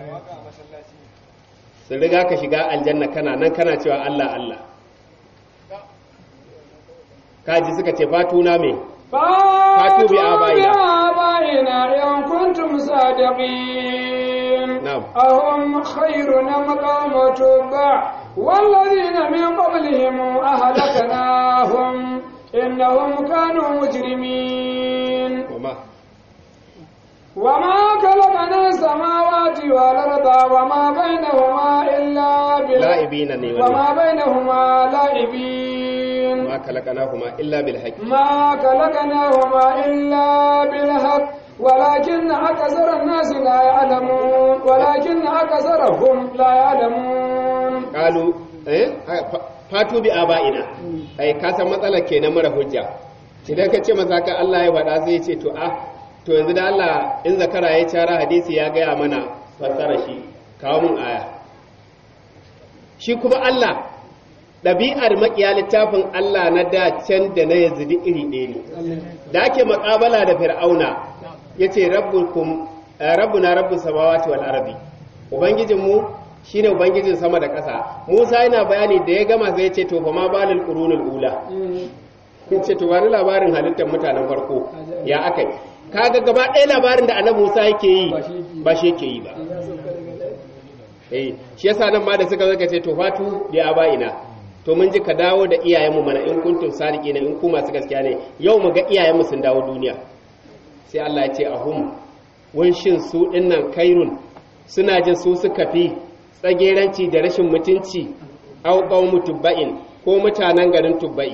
S2: sun riga ka shiga aljanna kana nan kana cewa Allah Allah kaji suka ce fatuna me
S1: fatu
S2: bi abaina.
S1: abaina in kuntum sadiqin
S2: Na'am.
S1: ahum khayrun am qawm tubba والذين من قبلهم أهلكناهم إنهم كانوا مجرمين
S2: وما
S1: وما خلقنا السماوات والأرض وما بينهما إلا بال...
S2: la'ibina ne
S1: وما
S2: wani
S1: بينهما لاعبين
S2: ma khalaqnahuma illa bil haqq
S1: ما خلقناهما إلا بالحق ولكن أكثر الناس لا يعلمون ولكن أكثرهم لا يعلمون
S2: qalu eh fa- fatu bi abaina ai ka san matsalar kenan mara hujja idan ka ce masa ka Allah ya faɗa sai ya ce to ah to yanzu da Allah in zakara ya cara hadisi ya gaya mana fassara shi kawo mun aya shi kuma Allah ɗabi'ar makiya littafin Allah na da can da na yazidi iri ɗaya ne da ake maƙabala da fir'auna ya ce rabbuna rabbus samawati wal ardi ubangijinmu shine ubangijin sama da ƙasa musa yana bayani da ya gama sai ya ce to fa ma balil qurunul ula kun ce to wani labarin halittar mutanen farko ya akai kaga gaba ɗaya labarin da annabi musa yake yi ba shi yake yi ba eh shi yasa nan ma da suka zaka ce to fatu bi abaina to mun ji ka dawo da iyayenmu mana in kuntum sadiqina in ku masu gaskiya ne yau mu ga iyayenmu sun dawo duniya sai Allah ya ce ahum wun shin su dinnan kairun suna jin su suka fi tsageranci da rashin mutunci au qaumu tubba'in ko mutanen garin tubba'i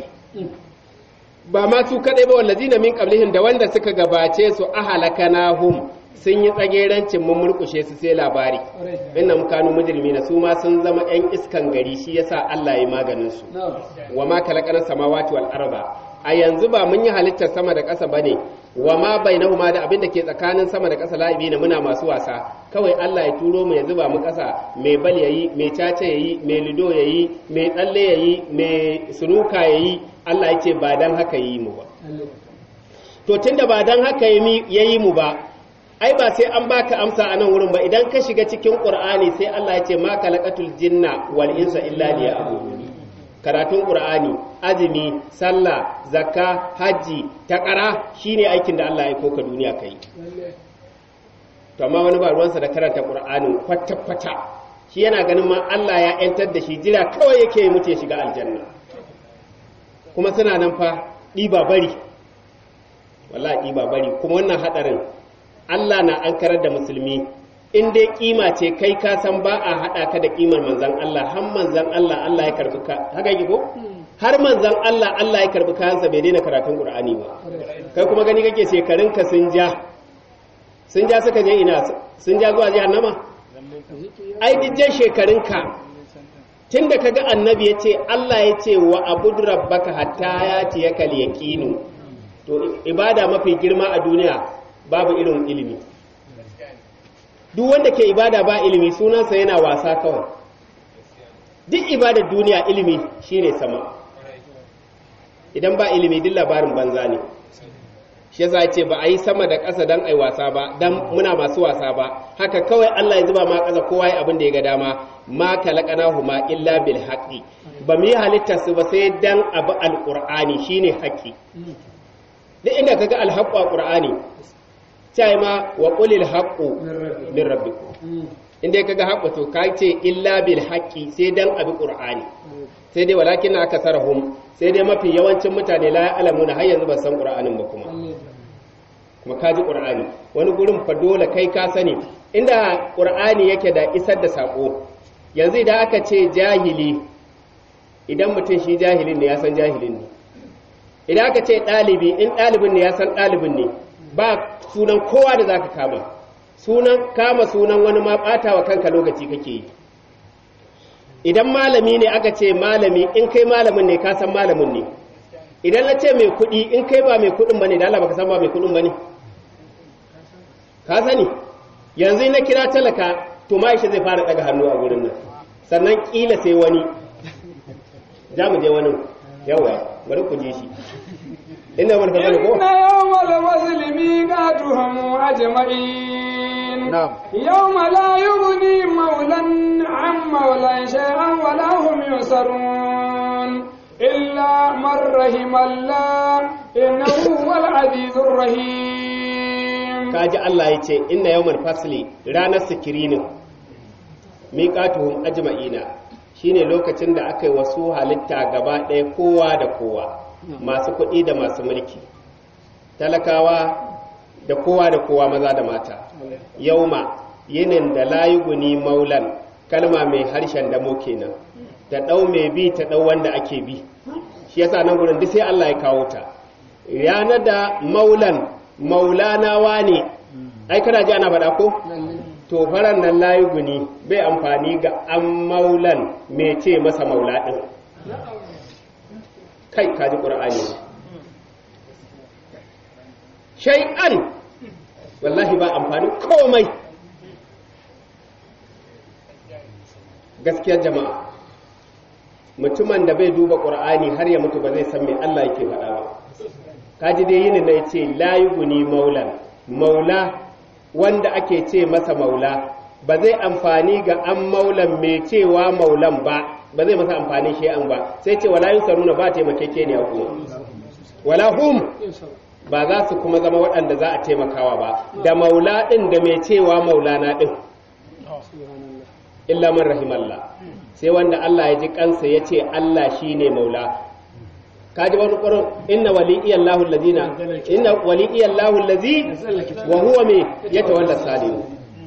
S2: ba ma su kadai ba wallazina min qablihim da wanda suka gabace su ahalakanahum sun yi tsagerancin mun murkushe su sai labari innam kanu mujrimina su ma sun zama yan iskan gari shi yasa Allah ya maganin su wa ma kalaqana samawati wal arda a yanzu ba mun yi halittar sama da ƙasa bane wa ma bainahuma da abin da ke tsakanin sama da ƙasa la'ibina muna masu wasa kawai Allah ya turo mu ya zuba mu ƙasa mai bal yayi mai caca yayi mai lido yayi mai tsalle yayi mai sunuka yayi Allah ya ce ba dan haka yi mu ba to tunda ba dan haka yayi mu ba ai ba sai an baka amsa a nan wurin ba idan ka shiga cikin qur'ani sai Allah ya ce ma khalaqatul jinna wal insa illa liya'budun karatun qur'ani azumi sallah zakka haji takara shine aikin da Allah ya koka duniya kai to amma wani ba ruwansa da karanta qur'anin kwata kwata shi yana ganin ma Allah ya yantar da shi jira kawai yake mutu ya shiga aljanna kuma suna nan fa ɗiba bari wallahi ɗiba bari kuma wannan hadarin Allah na ankarar da musulmi in dai kima ce kai ka san ba a haɗa ka da kimar manzan Allah har manzan Allah Allah ya karbi ka haka yake ko har manzan Allah Allah ya karbi kayansa bai daina karatun Qur'ani ba kai kuma gani kake shekarun ka sun ja sun ja suka je ina sun ja zuwa jahannama ai dijjan shekarun ka tunda kaga annabi yace Allah yace wa abud rabbaka hatta yati yakal yaqinu to ibada mafi girma a duniya babu irin ilimi duk wanda ke ibada ba ilimi sunansa yana wasa kawai duk ibadar duniya ilimi shine sama idan ba ilimi duk labarin banza ne shi yasa ce ba a yi sama da ƙasa don ai wasa ba don muna masu wasa ba haka kawai Allah ya zuba ma ƙasa kowa ya abin da ya ga dama ma huma illa bil haqqi ba mu yi halittar su ba sai dan abu alqur'ani shine haqqi duk inda kaga alhaqqu a qur'ani sai ma wa qulil haqqu min rabbikum inda kaga haqqu to ka ce illa bil haqqi sai dan abi qur'ani sai dai walakin aka sarahum sai dai mafi yawancin mutane la ya'lamuna har yanzu ba san qur'anin ba kuma kuma kaji qur'ani wani gurin fa dole kai ka sani inda qur'ani yake da isar da sako yanzu idan aka ce jahili idan mutum shi jahilin ne ya san jahilin ne idan aka ce ɗalibi in ɗalibin ne ya san ɗalibin ne ba sunan kowa da zaka kama sunan kama sunan wani ma ɓata wa kanka lokaci kake yi idan malami ne aka ce malami in kai malamin ne ka san malamin ne idan na ce mai kuɗi in kai ba mai kuɗin ba ne da Allah baka san ba mai kuɗin ba ne ka sani yanzu na kira talaka to ma'aisha zai fara daga hannu a gurin nan sannan kila sai wani za mu je wani yawa bari ku je shi inda wani fasali ko
S1: inna yawmal wasli miqatuhum ajma'in
S4: na'am
S1: yawma la yughni mawlan 'an mawlan shay'an wa la hum yusarun illa man rahimallah innahu huwal azizur rahim
S2: kaji Allah ya ce inna yawmal fasli ranar sikirinin miqatuhum ajma'ina shine lokacin da aka yi wasu halitta gaba ɗaya kowa da kowa masu kuɗi da masu mulki talakawa da kowa da kowa maza da mata yauma yinin da layuguni maulan kalma mai harshen damo kenan ta ɗau mai bi ta ɗau wanda ake bi shi yasa nan gurin duk sai Allah ya kawo ta ranar da maulan maulanawa ne ai kana ji ana faɗa ko to faran nan layuguni bai amfani ga an maulan mai ce masa maula ɗin kai kaji ƙur'ani shay'an wallahi ba amfani komai gaskiyar jama'a mutumin da bai duba ƙur'ani har ya mutu ba zai san me Allah yake faɗa ba kaji dai yini na ce layuguni maulan maula wanda ake ce masa maula ba zai amfani ga an maulan mai cewa maulan ba ba zai masa amfani shi an ba sai ce wala yusaruna ba taimakeke ne a kuma wala hum ba za su kuma zama waɗanda za a taimakawa ba da maula ɗin da mai cewa maulana ɗin illa man rahimallah sai wanda Allah ya ji kansa ya ce Allah shine maula kaji wani ƙwarar inna waliyallahu allazina inna waliyallahu allazi wa huwa me yatawalla salihin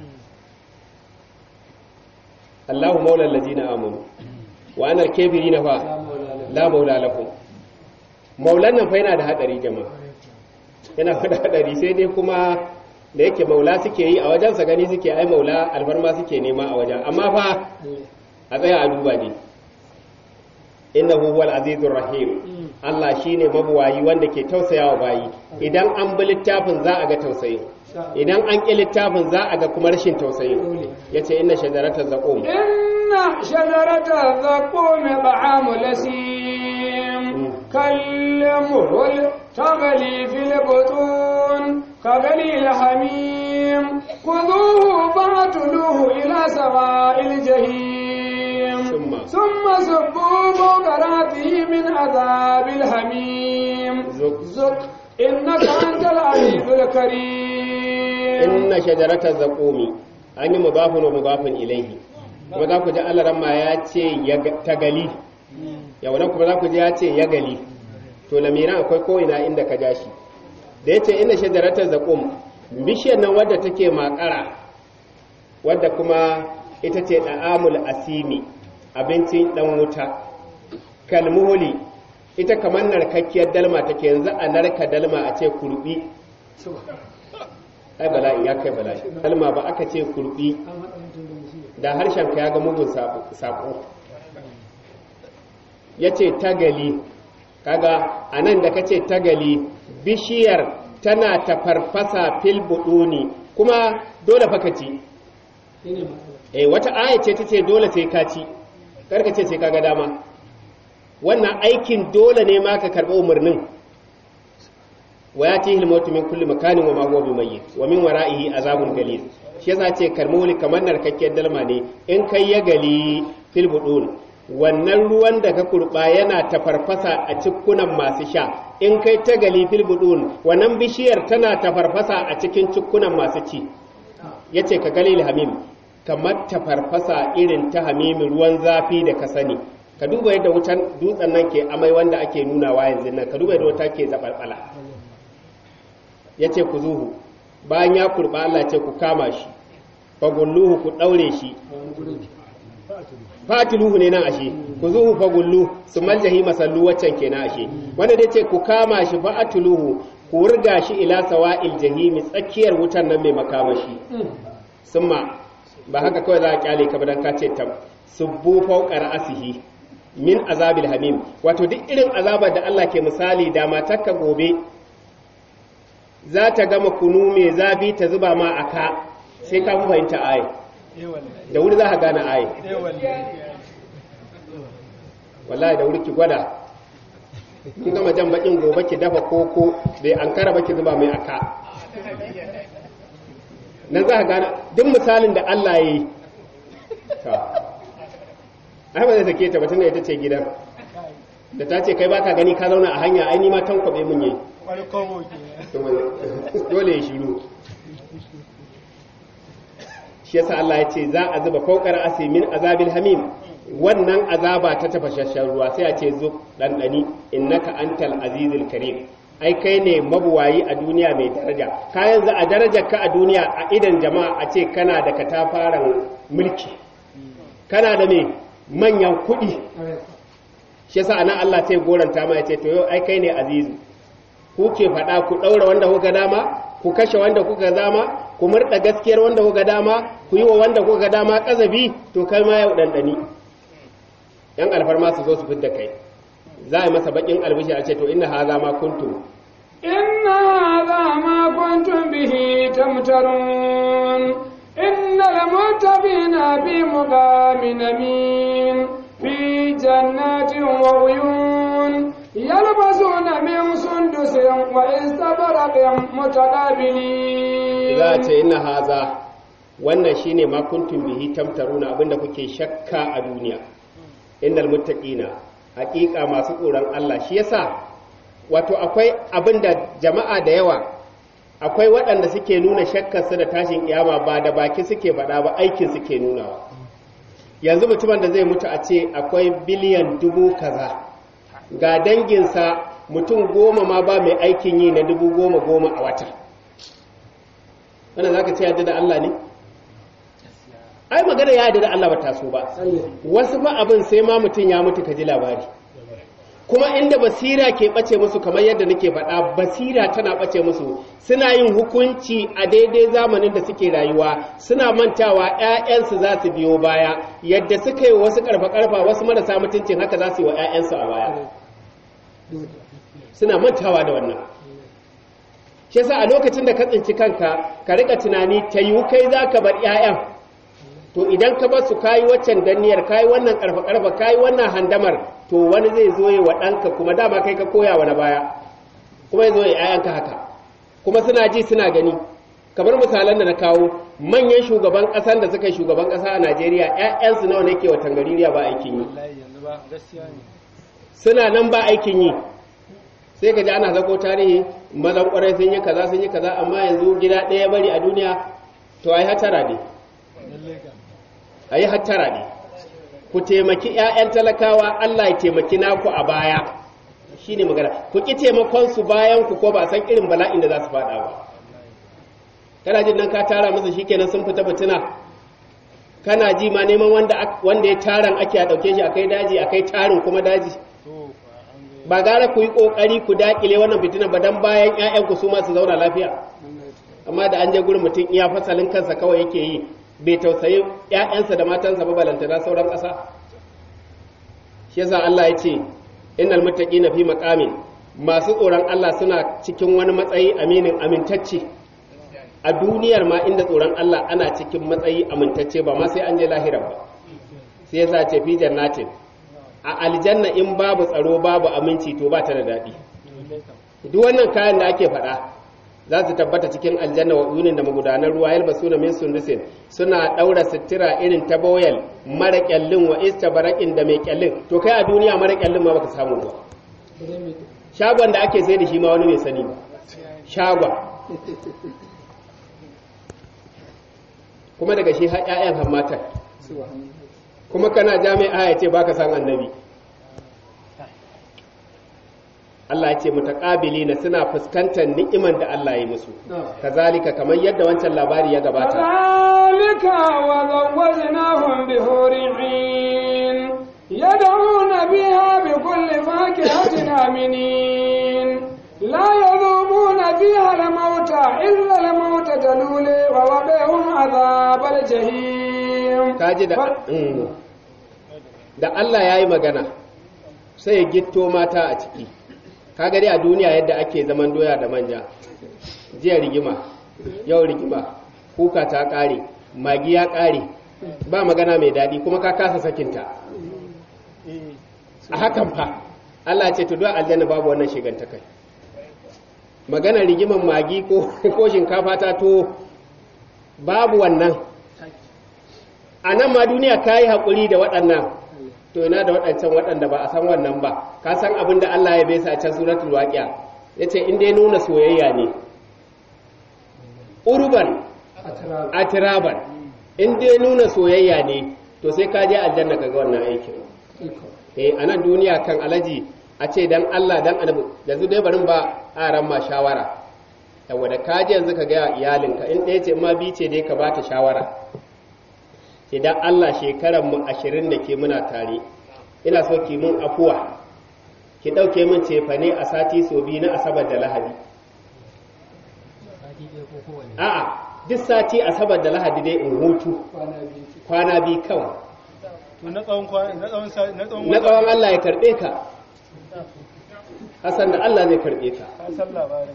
S2: Allahu maula allazina amanu wa ana al-kafirina fa la maula lakum maulan nan fa yana da hadari jama'a yana da hadari sai dai kuma da yake maula suke yi a wajensa gani suke ai maula alfarma suke nema a wajen amma fa a tsaya a duba ne innahu huwal azizur rahim Allah shine mabuwayi wanda ke tausayawa bayi idan an bi littafin za a ga tausayi idan an ƙi littafin za a ga kuma rashin tausayi yace inna shajarata zaqum
S1: إن شجرة الزقوم طعام لسيم كالمهل تغلي في البطون كغلي الحميم خذوه فاعتلوه إلى سواء الجحيم
S2: ثم-
S1: ثم صبوا فوق رأسه من عذاب الحميم
S2: ذق.
S1: ذق إنك أنت العزيز الكريم
S2: inna shajarata zaqumi an yi mudafun wa mudafun ilaihi kuma za ku ji Allah ramma ya ce ya ga- ta gali yau nan kuma za ku ji ya ce ya gali to lamiran akwai ko ina inda ka ja shi da ya ce inna shajarata zaqum bishiyar nan wadda take makara wadda kuma ita ce da'amul asimi abincin dan wuta kalmuhuli ita kamar narkakkiyar dalma take yanzu a narka dalma a ce kurbi ai bala'i ya kai bala'i kalma ba aka ce kurbi da harshen ka ya ga mugun sako ya ce tagali kaga a nan da ka ce tagali bishiyar tana ta farfasa fil buduni kuma dole fa ka ci eh wata aya ce ta ce dole sai ka ci karka ce sai ka ga dama wannan aikin dole ne ma ka karɓi umarnin wa yatihi al-mautu min kulli makanin wa ma huwa bimayyit wa min wara'ihi azabun galil shi yasa ce karmoli kamar narkakkiyar dalma ne in kai ya gali fil budun wannan ruwan da ka kurba yana tafarfasa a cikkunan masu sha in kai ta gali fil budun wannan bishiyar tana tafarfasa a cikin cikkunan masu ci yace ka galil hamim kamar tafarfasa irin ta hamimi ruwan zafi da ka sani ka duba yadda wutan dutsen nan ke amai wanda ake nunawa yanzu nan ka duba yadda wuta ke zabalbala ya ce ku zuhu bayan ya kurba Allah ce ku kama shi fagulluhu ku ɗaure shi fatiluhu ne nan ashe ku zuhu fagullu su maljahi masallu waccan ke na ashe wanda dai ce ku kama shi fa'atuluhu ku wurga shi ila sawa'il jahimi tsakiyar wutan nan mai makamashi summa ba haka kawai za a kyale ka dan ka ce tab subbu fawqa ra'sihi min azabil hamim wato duk irin azabar da Allah ke misali da matarka gobe za ta gama kunu mai zafi ta zuba ma a ka sai ka fi fahimta aye da wuri za ka gane aye wallahi da wuri ki gwada kin gama jan bakin gobe ki dafa koko bai an kara baki zuba mai aka nan za ka gane duk misalin da Allah ya yi ta ai ba zai sake ta batun da ita ce gidan da ta ce kai baka gani ka zauna a hanya ai ni ma tankwabe mun yi dole ya shiru shi yasa Allah ya ce za a zuba fawqar asimin azabil hamim wannan azaba ta tafashashen ruwa sai a ce zo ɗanɗani innaka antal azizul karim ai kai ne mabuwayi a duniya mai daraja ka yanzu a darajar ka a duniya a idan jama'a a ce kana da katafaren mulki kana da mai manyan kuɗi shi yasa anan Allah sai goranta ma ya ce to yau ai kai ne azizu ku ke faɗa ku ɗaura wanda kuka dama ku kashe wanda kuka dama ku murɗa gaskiyar wanda kuka dama ku yi wa wanda kuka dama ƙazabi to kai ma yau ɗanɗani yan alfarma su zo su fidda kai za a yi masa baƙin albishi a ce to inna haza ma kuntum
S1: إن هذا ما كنتم به تمترون إن المتقين في مقام أمين في جنات وعيون يلبسون من سندس واستبرق متقابلين
S2: za a ce inna haza wannan shine ma kuntum bihi tamtaruna abinda kuke shakka a duniya innal muttaqina haƙiƙa masu tsoron Allah shi yasa wato akwai abinda jama'a da yawa akwai waɗanda suke nuna shakkarsu da tashin kiyama ba da baki suke faɗa ba aikin suke nunawa yanzu mutumin da zai mutu a ce akwai biliyan dubu kaza ga danginsa mutum goma ma ba mai aikin yi na dubu goma goma a wata wannan za ka ce yadda da Allah ne? ai magana ya yadda da Allah ba taso ba wasu ba abin sai ma mutum ya mutu ka ji labari kuma inda basira ke ɓace musu kamar yadda nake faɗa basira tana ɓace musu suna yin hukunci a daidai zamanin da suke rayuwa suna mantawa 'ya'yansu za su biyo baya yadda suka yi wasu ƙarfa-ƙarfa wasu marasa mutuncin haka za su yi wa 'ya'yansu a baya suna mantawa da wannan shi yasa a lokacin da ka tsinci kanka ka rika tunani ta yiwu kai za ka bar 'ya'yan to idan ka bar su kayi waccan danniyar kayi wannan karfa karfa kayi wannan handamar to wani zai zo yi wa ɗanka kuma dama kai ka koya wa na baya kuma ya zo ya 'ya'yanka haka kuma suna ji suna gani kamar misalan da na kawo manyan shugaban ƙasan da suka yi shugaban ƙasa a najeriya 'ya'yansu nawa ne ke watan gaririya ba aikin yi
S3: wallahi yanzu ba gaskiya ne
S2: suna nan ba aikin yi sai ka ji ana zako tarihi mazan kwarai sun yi kaza sun yi kaza amma yanzu gida ɗaya bari a duniya to ai hatara ne
S3: lalle ga
S2: ai hatara ne ku taimaki 'ya'yan talakawa Allah ya taimaki naku a baya shine magana ku ki taimakon su bayan ku ko ba san irin bala'in da za su faɗa ba kana jin nan ka tara musu shikenan sun fita fitina kana ji ma neman wanda ak- wanda ya taran ake a dauke shi akai daji akai tarin kuma daji
S3: to fa an ga
S2: ba gara ku yi kokari ku dakile wannan fitina ba dan bayan ƴaƴan ku su ma su zauna lafiya amma da an je gurin mutum iya fasalin kansa kawai yake yi bai tausayi ƴaƴansa da matansa ba balantana sauran ƙasa shi yasa Allah ya ce innal muttaqina fi maqamin masu tsoron Allah suna cikin wani matsayi aminin amintacce a duniyar ma inda tsoron Allah ana cikin matsayi amintacce ba ma sai an je lahira ba sai yasa ce fi jannatin a aljanna in babu tsaro babu aminci to ba ta da daɗi
S3: lalle kam
S2: duk wannan kayan da ake faɗa za su tabbata cikin aljanna wa uyunin da magudanar ruwa yalba suna min sundusin suna ɗaura sutura irin ta boyal mara kyallin wa istabarakin da mai kyallin to kai a duniya mara kyallin ma baka samu ba shagon da ake sai da shi ma wani bai sani ba shagon kuma daga shi har 'ya'yan hammatar kuma kana jami'a ya ce baka san annabi Allah ya ce mutaqabilina suna fuskantar ni'iman da Allah ya yi musu kazalika kamar yadda wancan labari ya gabata
S1: كذلك وزوجناهم بحور عين يدعون بها بكل فاكهة آمنين لا يذوقون فيها الموت إلا الموت الأولى ووقعهم عذاب الجحيم
S2: kaji da Mm. da Allah ya yi magana sai ya gitto mata a ciki kaga dai a duniya yadda ake zaman doya da manja jiya rigima yau rigima kuka ta kare magi ya kare ba magana mai daɗi kuma ka kasa sakinta
S3: eh
S2: a hakan fa Allah ce to don aljanna babu wannan shigantakai magana rigiman magi ko ko shinkafa ta to babu wannan a nan ma duniya ka yi haƙuri da waɗannan to ina da waɗancan waɗanda ba a san wannan ba ka san abin da Allah ya bai sa a can suratul waqi'a yace in dai nuna soyayya ne urban atiraban in dai nuna soyayya ne to sai ka je aljanna ka ga wannan aikin eh a nan duniya kan alaji a ce dan Allah dan annabi yanzu dai barin ba aran ma shawara yawa da ka je yanzu ka ga iyalinka in ɗaya ce in ma bi ce dai ka ba ta shawara idan Allah shekaran mu ashirin da ke muna tare ina so ki mun afuwa ki ɗauke min cefane a sati so biyu na asabar da lahadi a'a duk sati asabar da lahadi dai in hutu kwana biyu kawai
S3: to na tsawon kwa na tsawon sa na tsawon
S2: na tsawon Allah ya karɓe ka Hassan da Allah zai karɓe ka
S3: ka san labarin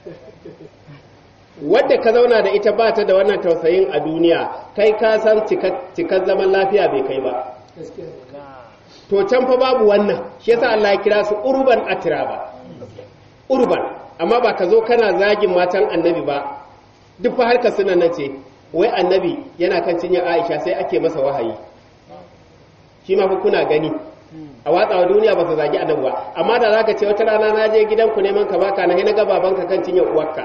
S2: wadda ka zauna da ita ba ta da wannan tausayin a duniya kai ka san cikar zaman lafiya bai kai ba to can fa babu wannan shi yasa Allah ya kira su urban atraba urban amma ba ka zo kana zagin matan annabi ba duk fa harka suna nan ce wai annabi yana kan cinya Aisha sai ake masa wahayi shi ma fa kuna gani a watsawa duniya ba su zagi annabi ba amma da zaka ce wata rana na je gidanku neman ka baka na na ga babanka kan cinya uwarka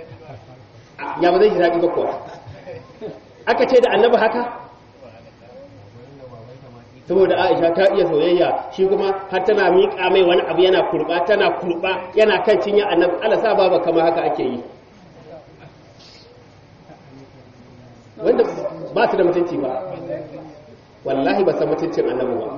S2: ya ba zai shi daɗi ba kuwa aka ce da annabi haka saboda Aisha ta iya soyayya shi kuma har tana miƙa mai wani abu yana kurba tana kurba yana kan cinya annabi Allah sa baba kama haka ake yi wanda ba su da mutunci ba wallahi ba san mutuncin annabi ba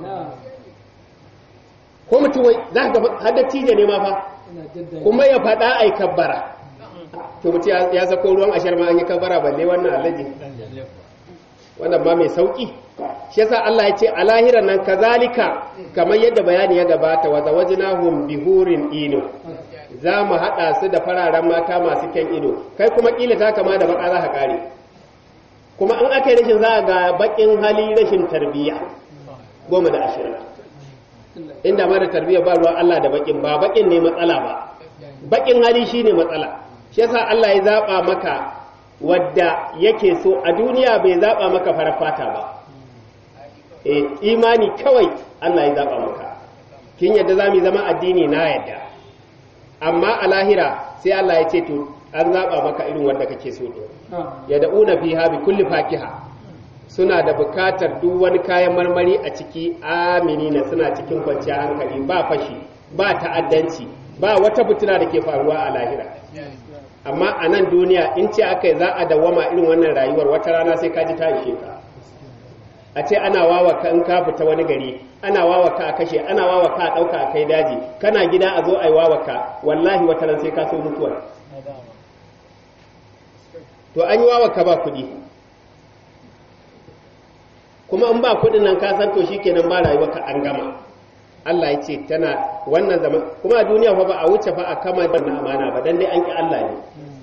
S2: ko mutum wai za ka ga har da tije ne ma fa kuma ya faɗa ai kabbara to mutum ya- ya sako ruwan ashar ma an yi kabbara balle wannan alaji wannan ma mai sauki shi yasa Allah ya ce a lahiran nan kazalika kamar yadda bayani ya gabata wa zawajnahum bihurin ino za mu haɗa su da fararen mata masu kyan ido kai kuma ƙila ta kama da baka za ka ƙare kuma in aka yi rashin za a ga baƙin hali rashin tarbiyya goma da ashirin inda ma da tarbiyya ba ruwan Allah da baƙin ba baƙin ne matsala ba baƙin hali shi ne matsala shi yasa Allah ya zaɓa maka wadda yake so a duniya bai zaɓa maka farar fata ba eh imani kawai Allah ya zaɓa maka kin yadda za mu zama addini na yadda amma a lahira sai Allah ya ce to an zaɓa maka irin wanda kake so ɗin ya da'una fiha bi kulli fakiha suna da bukatar duk wani kayan marmari a ciki aminina suna cikin kwanciyar hankali ba fashi ba ta'addanci ba wata fitina da ke faruwa a lahira amma a nan duniya in ce aka yi za a dawwama irin wannan rayuwar wata rana sai ka ji ta ishe ka a ce ana wawa ka in ka fita wani gari ana wawa ka a kashe ana wawa ka a ɗauka a kai daji kana gida a zo a yi wawa ka wallahi wata ran sai ka so mutuwa to an yi wawa ka ba kuɗi kuma in ba kuɗin nan ka san to shikenan ba rayuwa ka an gama Allah ya ce tana wannan zaman kuma a duniya fa ba a wuce fa a kama wannan amana ba dan dai an ki Allah ne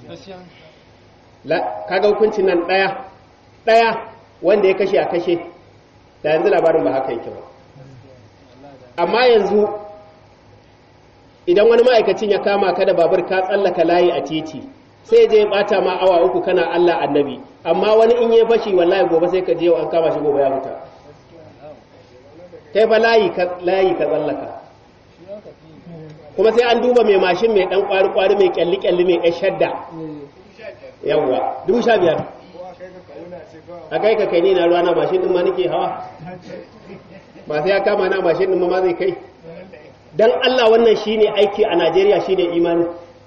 S2: la kaga hukuncin nan daya daya wanda ya kashe a kashe da yanzu labarin ba haka yake ba amma yanzu idan wani ma'aikacin ya kama ka da babur ka tsallaka layi a titi sai je ya bata ma awa uku kana Allah annabi amma wani in ya fashi wallahi gobe sai ka je yau an kama shi gobe ya huta kai fa layi ka layi ka tsallaka kuma sai an duba mai mashin mai dan kwari kwari mai kyalli kyalli mai yan shadda yawwa dubu sha biyar a kai ka kai ni na ruwa na mashin din ma nake hawa ba sai ya kama na mashin din ma zai kai dan Allah wannan shine aiki a Najeriya shine imani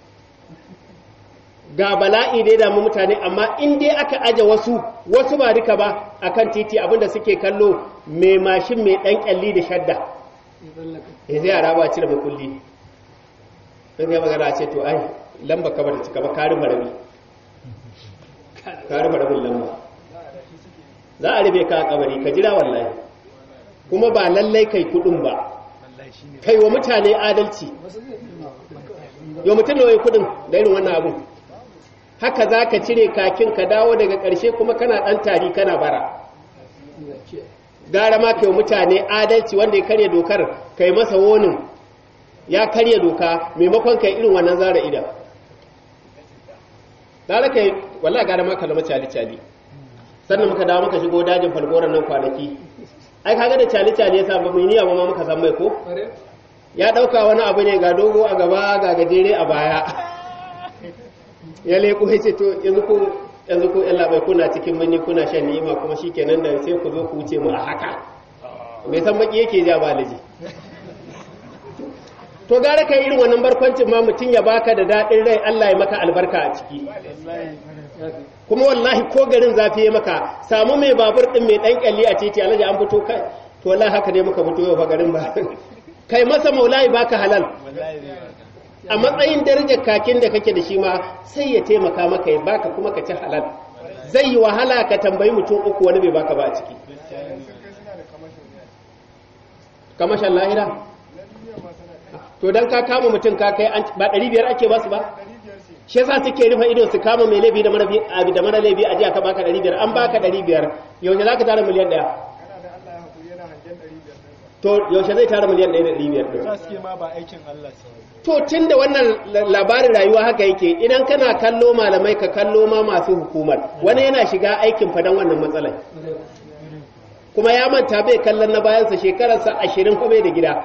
S2: ga bala'i da ya damu mutane amma in dai aka aje wasu wasu ba duka ba akan titi abinda suke kallo mai mashin mai dan kyalli da shadda eh sai yara ba cire makulli sai ya magana ce to ai lamba ka bada cika ba karin marabi karin marabin lamba za a rufe ka a kabari ka jira wallahi kuma ba lallai kai kudin ba kai wa mutane adalci yau mutum da wai kudin da irin wannan abun haka za ka cire kakin ka dawo daga ƙarshe kuma kana ɗan tari kana bara gara ma kai wa mutane adalci wanda ya karya dokar kai masa wonin ya karya doka maimakon kai irin wannan zara idan gara kai wallahi gara ma kalma cali cali sannan muka dawo muka shigo dajin falgoran nan kwanaki ai kaga da cali cali yasa ba mu yi niyya ba ma muka san mai ko ya dauka wani abu ne ga dogo a gaba ga gajere a baya ya leko ya ce to yanzu ko yanzu ko yan labai kuna cikin manni kuna shan ni'ima kuma shikenan da sai ku zo ku wuce mu a haka bai san baki yake ja ba laji to gara kai irin wannan barkwancin ma mutum ya baka da daɗin rai Allah ya maka albarka a ciki kuma wallahi ko garin zafi ya maka samu mai babur din mai dan kyalli a titi alaji an fito kai to wallahi haka dai muka fito yau fa garin ba kai masa maulai baka halal a matsayin darajar kakin da kake da shi ma sai ya taimaka maka ya baka kuma ka ci halal zai yi wahala ka tambayi mutum uku wani bai baka ba a ciki kamashin lahira to dan ka kama mutum ka kai ba 500 ake basu ba shi yasa suke rufe ido su kama mai laifi da mara abi da mara laifi a jiya ka baka 500 an baka 500 yaushe zaka tara miliyan daya to yaushe zai tara miliyan 1 da 500
S3: za su ke ma ba aikin Allah sai
S2: to tun da wannan labarin rayuwa haka yake idan kana kallo malamai ka kallo ma masu hukumar wani yana shiga aikin fadan wannan matsalar kuma ya manta bai kallon na bayansa shekararsa ashirin kuma bai da gida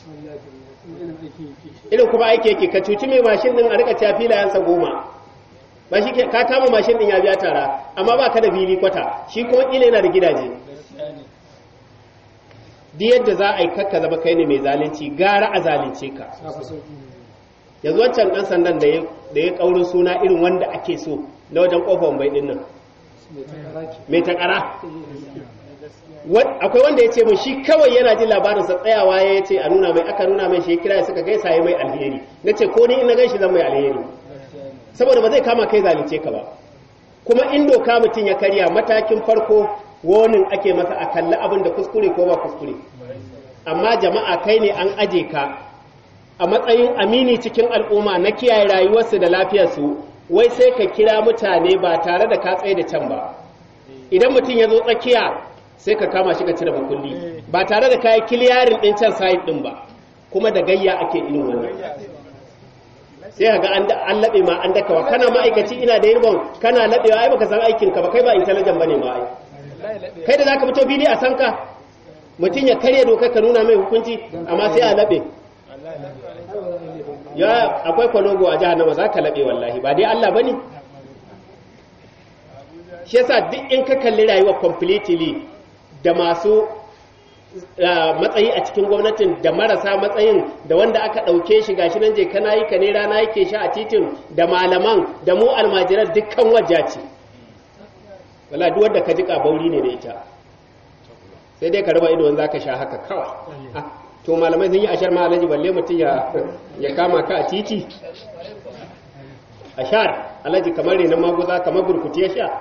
S2: irin kuma aiki yake ka cuci mai mashin din a rika cewa filayensa goma ba shi ka kama mashin din ya biya tara amma ba ka da fili kwata shi kuma kila yana da gidaje duk yadda za a yi kakka zama kai ne mai zalunci gara a zalunce ka yanzu wancan ɗan sandan da ya da ya kaurin suna irin wanda ake so na wajen kofar bai din nan mai takara Wa- akwai wanda ya ce mun shi kawai yana jin labarinsa tsayawa ya ce a nuna mai aka nuna mai shi ya kira ya suka gaisa ya mai alheri na ce ko ni in na gan shi zan mai alheri saboda ba zai kama kai zalunce ka ba kuma in doka mutum ya karya matakin farko wonin ake masa a kalli abin da kuskure ko ba kuskure amma jama'a kai ne an aje ka a matsayin amini cikin al'umma na kiyaye rayuwarsu da lafiyarsu wai sai ka kira mutane ba tare da ka tsaye da can ba idan mutum ya zo tsakiya sai ka kama shi ka cire makulli ba tare da kayi kiliyarin ɗin can side ɗin ba kuma da gayya ake irin wannan sai ka ga an da- an laɓe ma an dakawa kana ma'aikaci ina da yirbon kana laɓewa ai baka san aikin ka ba kai ba intelligent bane ma ai kai da zaka fito fili a sanka mutum ya karya dokar ka nuna mai hukunci amma sai a laɓe ya akwai kwalogo a jahannama za ka laɓe wallahi ba dai Allah bane shi yasa duk in ka kalli rayuwa completely da masu uh, matsayi a cikin gwamnatin da marasa matsayin da wanda aka ɗauke shi gashi nan je kana yi ka ne rana yake sha a titin da malaman da mu almajiran dukkan wajja ce wala duk wanda ka ji bauri ne da ita sai dai ka raba ido wanda zaka sha haka kawai Ah, to malamai sun yi ashar ma alaji balle mutum ya ya kama ka a titi ashar alaji kamar renon maguza kamar burkutu ya sha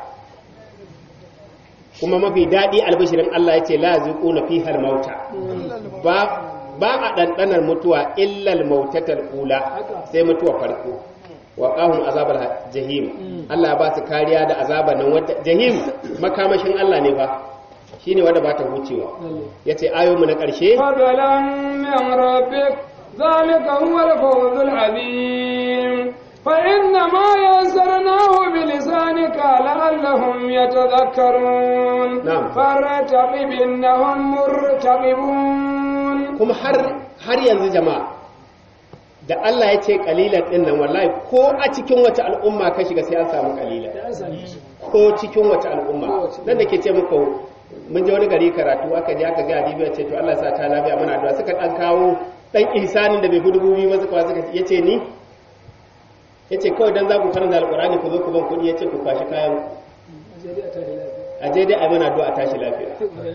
S2: kuma mafi daɗi albishirin Allah ya ce la zuquna fiha mauta ba ba a ɗanɗanar mutuwa illal mautatal ula sai mutuwa farko wa qahum azabal jahim Allah ya ba su kariya da azaban nan wata jahim makamashin Allah ne ba shine wanda ba ta hucewa yace ayoyinmu na ƙarshe
S1: فضلا من ربك ذلك هو الفوز العظيم فإنما يسرناه بلسانك لعلهم يتذكرون
S2: نعم.
S1: فارتقب إنهم مرتقبون
S2: kuma har har yanzu jama'a da Allah ya ce kalilan din nan wallahi ko a cikin wata al'umma ka shiga sai an samu kalilan ko cikin wata al'umma nan da ke ce muku mun je wani gari karatu aka je aka ga adibi ya ce to Allah ya sa ta lafiya muna addu'a suka dan kawo dan ihsanin da bai fi dubu biyu ba suka suka yace ni yace kawai dan za ku karanta alqur'ani ku zo ku ban kuɗi yace ku kwashi kayan ku. a je dai a mana addu'a tashi lafiya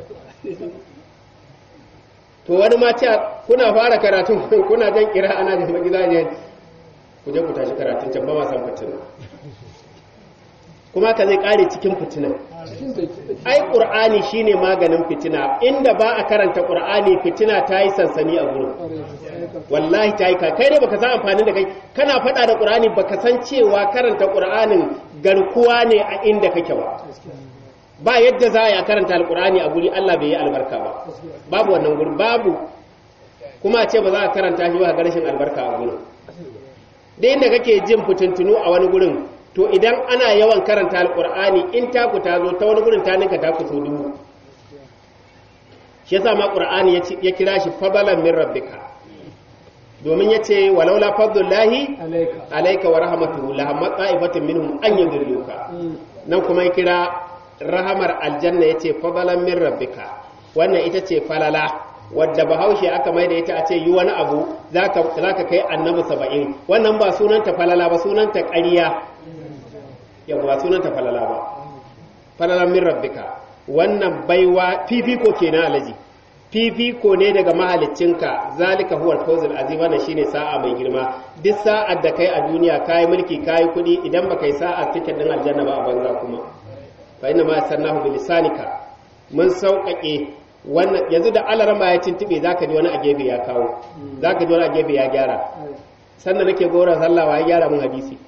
S2: to wani ma ce kuna fara karatun kuna jan kira ana da magida ne ku je ku tashi karatun can ba ma san fitina kuma ka zai kare cikin fitina ai qur'ani shine maganin fitina inda ba a karanta qur'ani fitina ta yi sansani a gurin wallahi ta yi ka kai ne baka san amfanin da kai kana faɗa da qur'ani baka san cewa karanta qur'anin garkuwa ne a inda kake ba ba yadda za a yi a karanta alkur'ani a guri Allah bai yi albarka ba babu wannan guri babu kuma a ce ba za a karanta shi ba ga rashin albarka a gurin da inda kake jin fitintunu a wani gurin to idan ana yawan karanta alkur'ani in taku ta zo ta wani gurin ta ninka taku so dubu shi yasa ma qur'ani ya ci- ya kira shi fadalan min rabbika domin yace walaula fadlullahi
S1: عليك
S2: alayka wa rahmatuhu la hamma qa'ibatin minhum an yudilluka nan kuma ya kira rahamar aljanna ya ce fadalan min rabbika wannan ita ce falala wadda bahaushe aka mai da ita a ce yi wani abu za ka kai annabi saba'in wannan ba sunanta falala ba sunanta ƙariya yau ba sunanta falala ba falalan min rabbika wannan baiwa fifiko kenan alaji fifiko ne daga mahaliccinka zalika huwa al-fawzul azim wannan shine sa'a mai girma duk sa'ar da kai a duniya kai mulki kai kudi idan baka yi sa'a tiket din aljanna ba a banza kuma fa inna ma sannahu bi lisanika mun sauƙaƙe wannan yanzu da alarma ya tuntube zaka ji wani a gefe ya kawo zaka ji wani a gefe ya gyara sannan nake gora sallah wa ya gyara mun hadisi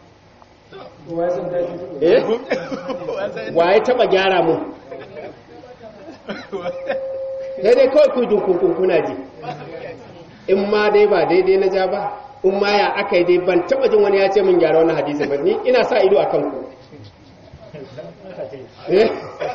S2: eh wa ya taba gyara mun sai dai kawai ku dunkun kuna ji in ma dai ba daidai na ja ba in ma ya aka yi dai ban taba jin wani ya ce min gyara wannan hadisi ba ni ina sa ido a kanku Eh?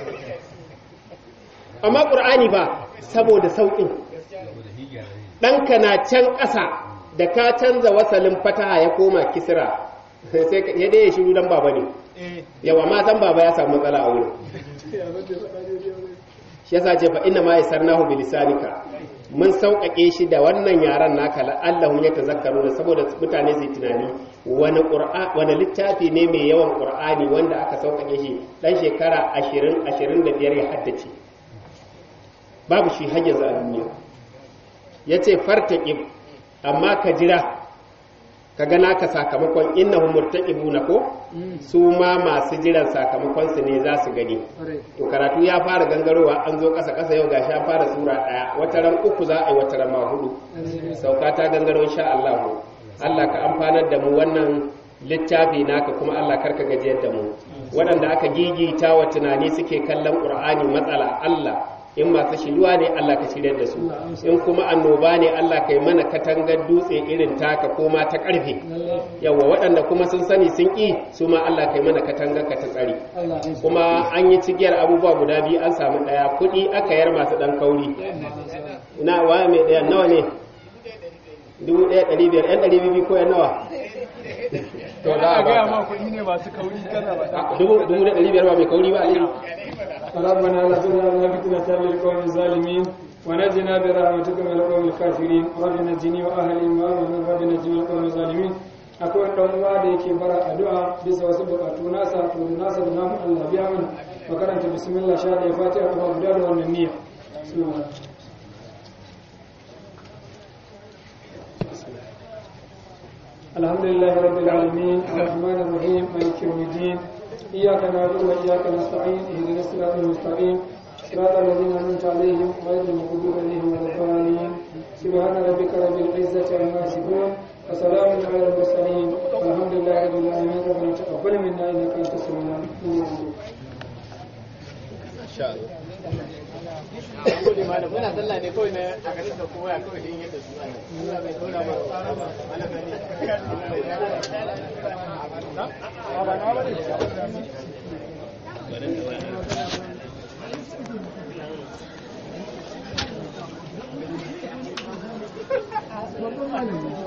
S2: amma ƙur'ani ba saboda sauƙin ɗanka na can ƙasa da ka canza wasalin fataha ya koma kisira sai ka- ya dai ya shiru dan baba ne yawa ma san baba ya samu matsala a wurin shi yasa ce fa inna ma yasarnahu bilisanika mun sauƙaƙe shi da wannan yaran naka la'allahum yatazakkaruna saboda mutane su yi tunani wani qur'a wani littafi ne mai yawan qur'ani wanda aka sauƙaƙe shi dan shekara 20 25 ya haddace babu shi har yanzu a duniya yace fartaqib amma ka jira ka ga naka sakamakon innahum murtaqibuna ko su ma masu jiran sakamakon su ne za su gani to karatu ya fara gangarowa an zo kasa kasa yau gashi an fara sura daya wata ran uku za a yi wata ran ma hudu sauka ta gangaro insha Allah Allah ka amfanar da mu wannan littafi naka kuma Allah karka gajiyar da mu waɗanda aka gigita wa tunani suke kallon Qur'ani matsala Allah in masu shiruwa ne Allah ka shirya da su in kuma annoba ne Allah ka yi mana katangar dutse irin taka ko ma ta ƙarfe yawa waɗanda kuma sun sani sun ƙi su ma Allah ka yi mana katangar ka ta tsari kuma an yi cigiyar abubuwa guda biyu an samu ɗaya kuɗi aka yar masu ɗan kauri ina waya mai ɗaya nawa ne dubu ɗaya ɗari biyar ɗan ɗari biyu ko yan nawa to za a
S3: gaya
S2: ba
S3: ma kuɗi ne masu kauri kana ba
S2: ka dubu dubu ɗaya ɗari biyar ba mai kauri ba aliyu
S1: ربنا لا تجعلنا فتنة للقوم الظالمين ونجنا برحمتك من القوم الكافرين رب نجني واهلي وامن رب نجني من القوم الظالمين akwai ɗan uwa da yake bara addu'a bisa wasu buƙatu nasa to da nasa da namu Allah biya mana makaranta bismillah sha da fatiha kuma guda da wannan niyya bismillah الحمد لله رب العالمين الرحمن الرحيم مالك يوم الدين إياك نعبد وإياك نستعين اهدنا الصراط المستقيم صراط الذين أنعمت عليهم غير المغضوب عليهم ولا الضالين سبحان ربك رب العزة عما يصفون وسلام على المرسلين والحمد لله رب العالمين ربنا تقبل منا إنك أنت السميع العليم
S2: insha Allah
S4: gode malam muna sallah ne kawai na a garin da kowa kawai din yadda su ana Allah bai kauna ba malam ne
S1: Thank you.